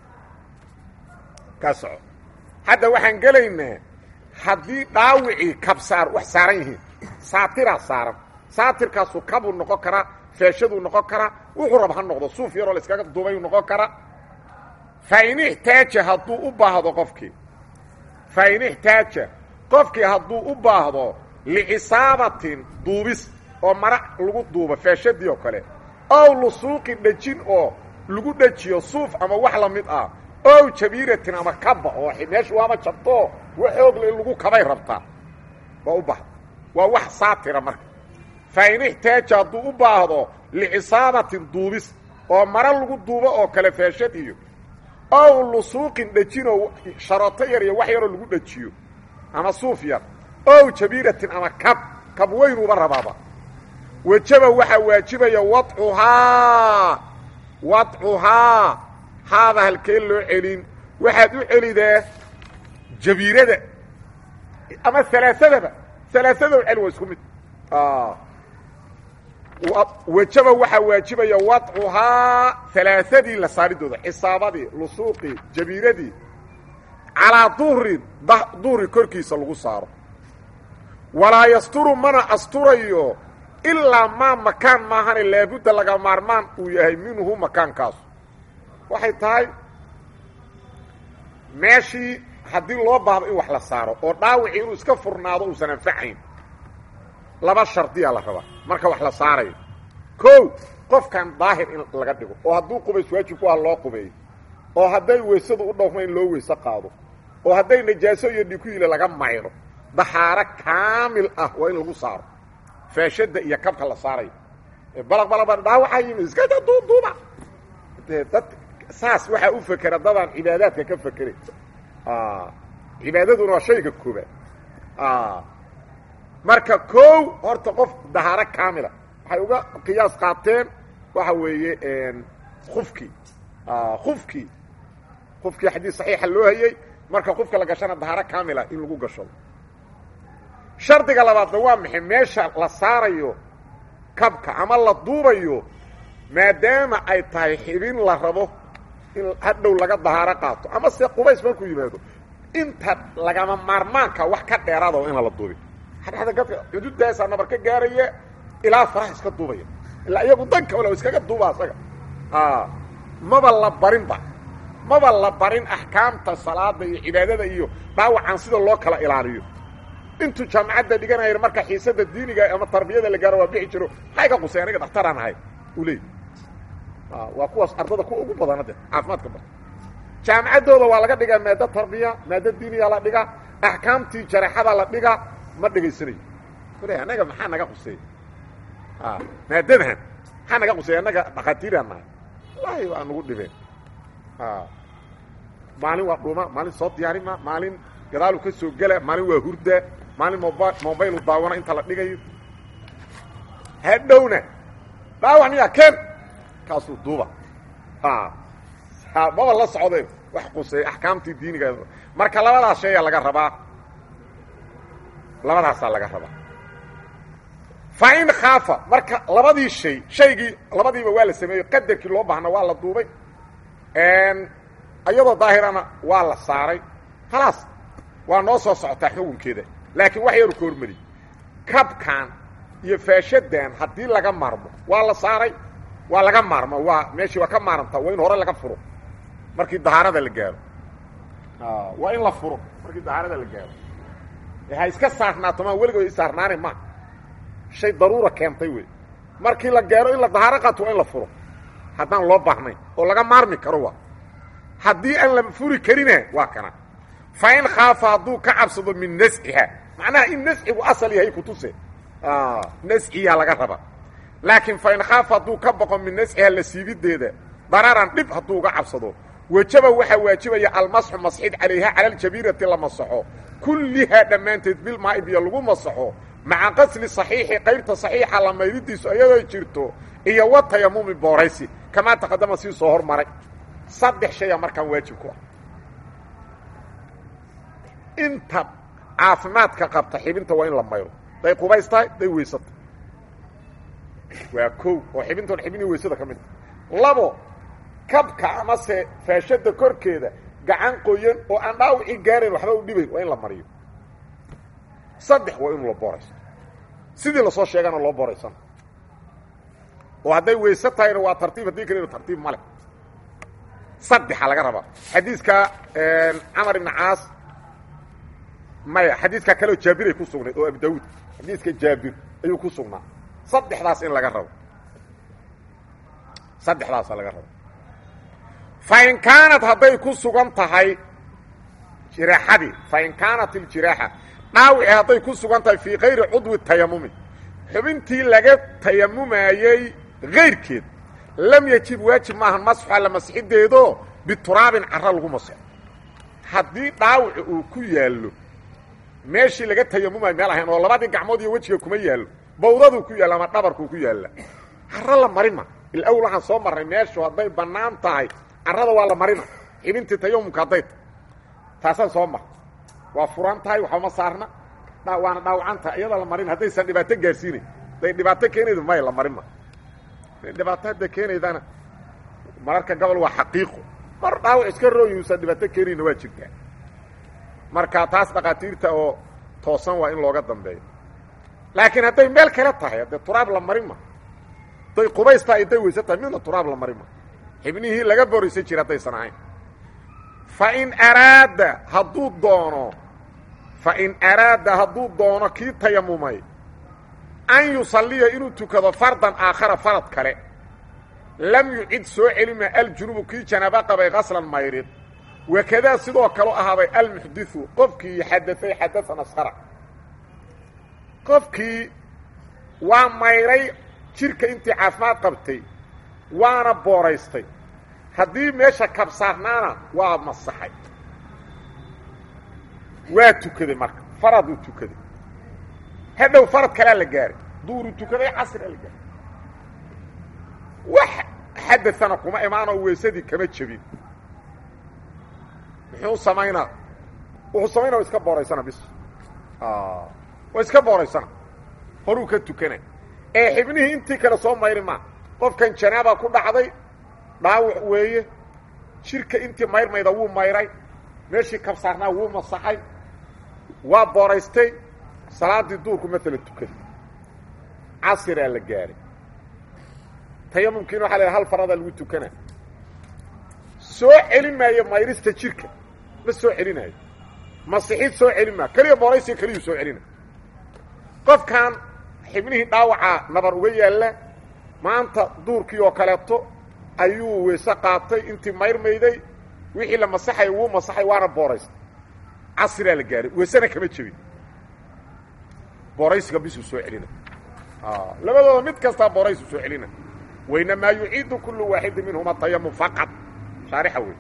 ka soco hadda waxaan gelaynaa haddii dhaawicii kabsaar wax saaran yihiin saatiraa saaran saatirkaasuu kabuu noqon karaa feeshaduu noqon karaa wuxuu rab ha noqdo suuf yaroo la iskaga duubayuu noqon karaa fain ixtaaja hadduu u baahdo qofkii fain ixtaaja qofkii hadduu u baahdo licisaabatin duubis oo mara lagu duubo feeshadii oo kale ow lusuuqi dhejin oo lagu dhejiyo suuf ama wax la mid ah ow jabiiratin ama kaba oo meeshu waama jabtoo waxoogle in lagu kabay rabtaa waa u bahda waa wax saatira marka fain ixtaaja hadduu u baahdo licisaabatin duubis oo mara lagu duubo oo kale feeshad iyo ow lusuuqin dhejinoo sharooto yar iyo wax yaroo lagu dhejiyo ama suuf yar ow jabiiratin ama kab kab weynuuba rabaaba wejaba waxaa waajibaya wadcuhaa wadcuhaa haada halkee loo celin waxaad u celidaa jabiirada ama alaaadaba alaaado cel waa isku mid wejaba waxaa waajibaya wadcuhaa alaaadii la saaridooda xisaabadii lusuuqii jabiiradii calaa duhrin duhri korkiisa lagu saaro walaa yasturu mana asturayo ilaa maa makaan maahane laabudda laga maarmaan uu yahay minhu makaankaasu waxay tahay meeshii haddii loo baahdo in wax la saaro oo dhaawicii inuu iska furnaado uusan anfacayn laba shardiyaa la rabaa marka wax la saarayo kow qofkan daahir in laga dhigo oo hadduu qubays waajib ku ah loo qubeeyo oo hadday weysadu u dhowma in loo weyse qaado oo hadday najaaso iyo dhikuyile laga mayro dahaaro kaamil ah waa in lagu saaro faashada iyo kabka la saarayo balaq balaqba dhaawaxa yimi iskada duuduuba de dad saas waxaa u fekera dadaan cibaadaadka ka fekeray cibaadaduna waa shayga koobaad marka kow horta qof dahaaro kaamila waxay uga qiyaas qaateen waxa weeye kufkii kufkii kufkii xadiis saxiixa loo hayey marka qofka la gashana dahaaro kaamila in lagu gashado shardiga labaadna waa maxay meesha la saarayo kabka ama la duubayo maadaama ay tahay xibin la rabo in hadhow laga dahaaro qaato ama se qubays markuu yimaado inta lagama maarmaanka wax ka dheeraada waa inaan la duubin hadhada gadka xuduudaasaa nabar ka gaaraya ilaa faraha iska duubaya ilaa iyagu danka wala iskaga duuba asaga maba la barinba maba la barin axkaamta salaada iyo cibaadada iyo dhaawacan sida loo kala ilaaliyo intuu jaamacadda dhiganaya marka xiisada diiniga ama tarbiyada la gaaro waa bixi jiro maxay ka qusay aniga dhaktaraan ahay uu leey waa kuwaas ardada kuwa ugu badana de caafimaadka bar jaamacaddooda waa laga dhigaa maado tarbiya maado diiniya la dhiga axkaamtii jareexada la dhiga ma dhegaysanayo le annaga maxaa naga quseeya maadadan maxaa naga quseeya annaga dhakhaatiiraan nahay wallaahi waa nagu dhibeen maalin waa dhuma maalin soo diyaarima maalin gadaalu ka soo gela maalin waa hurda maalin moba mobaylu daawana inta la dhigayo hadhowna dhaawac miyaa ken kaasuu duuba maba la socdeen wax quseey axkaamtii diiniga marka labadaas sheeyaa laga rabaa labadaasaa laga rabaa fa in khaafa marka labadii shay shaygii labadiiba waa la sameeyey qadarkii loo baahna waa la duubay iyadoo daahirana waa la saaray khalaas waa noo soo socotaa xukunkeeda laakiin wax yaru ka hormariy kabkan iyo faashadan haddii laga maarmo waa la saaray waa laga maarmo waa meeshii waa ka maarantaa waa in hore laga furo markii dahaarada la gaaro waa in la furo markii dahaarada la gaaro ha iska saarnaato maa weligood isaarnaani ma shay daruura keentay wey markii la gaaro in la dahaaro qaato waa in la furo haddaan loo baahnayn oo laga maarmi karo waa haddii aan la furi karina waa kana fa in khaafa hadduu ka cabsado min nasciha macnaha in nascigu asal yahay kutuse nasciyaa laga raba laakiin fa in khaafa hadduu ka baqo min nasciha la siibideeda dararan dhib hadduu uga cabsado wajaba waxaa waajibaya almasxu masxid calayha cala aljabiirati la masaxo kullihaa dhammaanteed bilmaa biyo lagu masaxo maca qasli saxiixi qaybta saxiixa la maydidiisu iyadoo jirto iyo wa tayamumi booraysi kamaa taqadama sii soo hormaray saddex shaya markaan waajib ku ah inta caafimaadka qabta xibinta waa in la mayro day qubays tahay day weysata waa kow oo xibintoon xibinii weysada ka mid ta labo kabka amase faashada korkeeda gacan qoyan oo aan dhaawicii gaarayn waxba u dhibayn waa in la mariyo saddex waa inuu la boorayso sidii lasoo sheegana loo booraysan oo hadday weyse tahayna waa tartiib haddii kalena tartiib male saddexa laga rabaa xadiiska camar ibn caas maya xadiiskaa kaleoo jaabiray ku sugnayd oo abu daawuud xadiiska jaabir ayuu ku sugnaa saddexdaas in laga rabo saddexdaasa laga rabo fa in kaanat hadday ku sugan tahay jiraaxadii fa in kaanat iljiraaxa dhaawici hadday ku sugan tahay fii kayri cudwi tayamumi xubintii laga tayamumayey kayrkeed lam yajib waajib maahan masxu alla masxideedo bituraabin carro lagu masaxo haddii dhaawaci uu ku yaallo meeshii laga tayamumay meel ahayn oo labadii gacmood iyo wejiga kuma yaallo bawdaduu ku yaalla ama dhabarkuu ku yaalla carro la marima ilawl waxaan soo marray meeshu hadday bannaan tahay carrada waa la marina xibintii tayamumka hadday tahay taasaan soo mar waa furan tahay waxbama saarna waana dhaawacan tahay iyada la marin haddaysan dhibaato gaarsiinayn hadday dhibaato keenayda may la marin ma dhibaato hadda keenaydana mararka gobol waa xaqiiqo mar dhaawac iska rooyuusan dhibaato keenayna waa jirtaa marka taas dhakhaatiirta oo toosan waa in looga dambeeyo laakiin hadday meel kale tahay haddee turaab la marin ma hadday qubaysta hadday weyse tahay midna turaab la marin ma xibnihii laga boraysan jira haddaysan ahayn fain araada hadduu doono fain araada hadduu doono kii tayamumay an yusalliya inuu tukado fardan aakhara farad kale lam yucid soo celima aljunubu kii janaabo qabay qaslan mayrid wakadaa sidoo kaleu ahaaday almuxdiu qofkii xadaay xadaan asqara qofkii waa mayray jirka intii caafimaad qabtay waana booraystay haddii meesha kabsaarnaana waa masaxay waa tukaday marka faraduu tukaday hadhow farad kalea la gaaray duuru tukaday casria la gaaray wax xadaana kuma imaanoo weysadii kama jebin muxuu samaynaa wuxuu samaynaa iska booraysana bis waa iska booraysana horuu ka tukana ee xibnihii intii kale soo mayri maa qofkan janaaba ku dhacday dhaawac weeye jirka intii mayrmayda wuu mayray meeshii kabsaarnaa wuu masaxay waa booraystay salaaddii duurku maalan tukaday casiraa la gaaray tayamumkiina waxa la hal faradaa lagu tukana soo celin maayo mayrista jirka ma soo celinaayo masixid soo celin maayo keliya booraysiga keliyuu soo celina qofkan xibnihii dhaawacaa nabar uga yaalla maanta duurkii oo kaleeto ayuu weyse qaatay intii mayrmayday wixii la masaxay wuu masaxay waana booraystay casriaa la gaaray weysena kama jebin booraysiga bisuu soo celina labadooda mid kastaa booraysu soo celina wainamaa yuciidu kulu waaxidi minhuma tayamum faqad shaarixa wey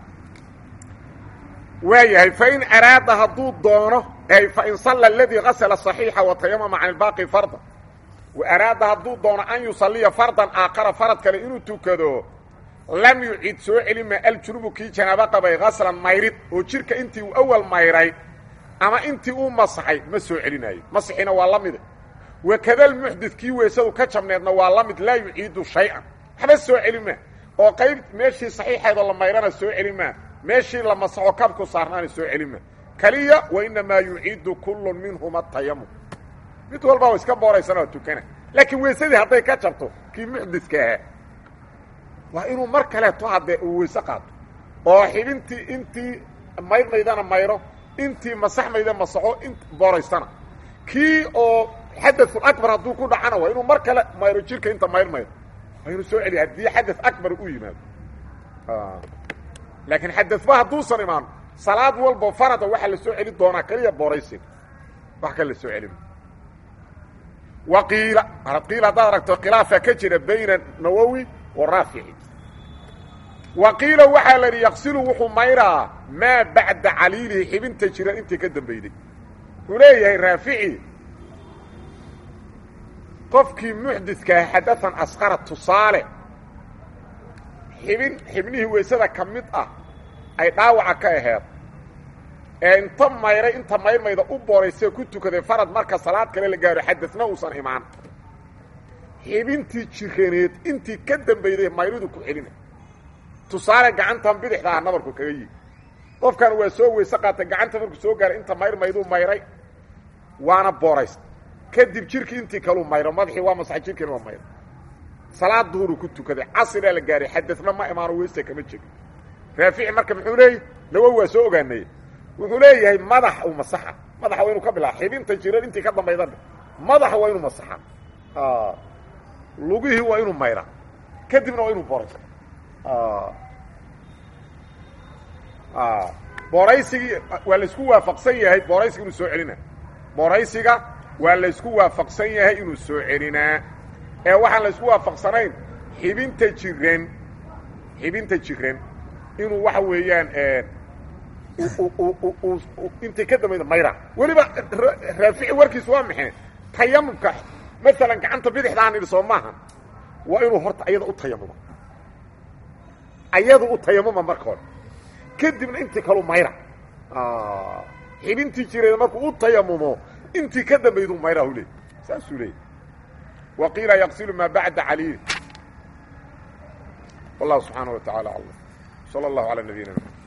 waa yahay fain araada hadduu doono ay fain salla aladii gasla صaxiixa watayamama can ilbaaqi farda araada hadduu doono an yusaliya fardan aakhara farad kale inuu tukado lam yucid soo celima aljunubu kii janaabo qabay gaslan mayrid oo jirka intii uu awal mayray ama intii uu masaxay ma soo celinaayo masixina waa la mide wakada lmuxdid kii weysadu ka jabneedna waa la mid laa yuciidu shay-an waxba soo celima oo qayb meeshii saxiixeedoo la mayrana soo celima meeshii la masaxo kabku saarnaana soo celima kaliya wainamaa yuciidu kullu minhuma tayamum mid walba wa iska booraysana oo tukana laakiin weysadii hadday ka jabto kii muxdidka ahaa waa inuu mar kaleeto haddee uu weyse qaato oo xibintii intii mayrmaydana mayro intii masaxmayda masaxo in booraysana kii oo xadaثul akbar hadduu ku dhacana waa inuu mar kale mayro jirka inta mayrmayro waa inuu soo celiya haddii xadaث akbar u yimaado laakiin xadaثba hadduusan imaan salaad walba farada waxaa la soo celi doonaa keliya booraysiga wax kale la soo celin waqiila qiila haddaad aragto khilaafa ka jira bayna nawowi wa raafici wa qiila waxaa la yidhi yaqsilu wuxuu mayraa maa bacda caliilihi xibinta jiran intii ka dambeyday wuxuu leeyahay raafici qofkii muxdidkaa xadaan asqara tusaale xibin xibnihii weysada ka mid ah ay dhaawaca ka aheed ee inta mayray inta mayrmayda u booraysee ku tukaday farad marka salaad kale la gaaro xadadna uusan imaan xibintii jiraneed intii ka dambeyday mayridu ku celina tusaale gacantan bidixda ah nabarku kaga yimi qofkan waa soo weyse qaatay gacanta markuu soo gaaray inta mayrmayduu mayray waana booraysta kadib jirkii intii kaluu mayro madaxii waa masaxay jirkiina waa mayro salaad duhuruu ku tukaday casriaa la gaaray xadadna ma imaano weyse kama jegin raafici marka muxuu leeyahy nawowi waa soo ogaanay wuxuu leeyahay madax uu masaxa madaxa waa inuu ka bilaaba xibinta jiran intii ka dambayda madaxa waa inuu masaxa lugihii waa inuu mayraa kadibna waa inuu booraysa booraysigii waa laysku waafaqsan yahay booraysiga inuu soo celinaa booraysiga waa laysku waafaqsan yahay inuu soo celinaa ee waxaan laysku waafaqsanayn xibinta jiran xibinta jiran inuu waxa weeyaan intay ka dambayda mayra weliba raafici warkiisu waa maxay tayamumka maalan gacanta bidixdaan idhi soo maaha waa inuu horta ayada u tayamuma ayada u tayamuma marka hore kadibna intii kalu mayra xibintii jireeda markuu u tayamumo intii ka dambaydu mayra hu leey saasuu leeyay wa qiila yaqsilu maa bacda caliil wallahu subxaanaه wa taعala aclam salى اllahu alى nabiyina mxamed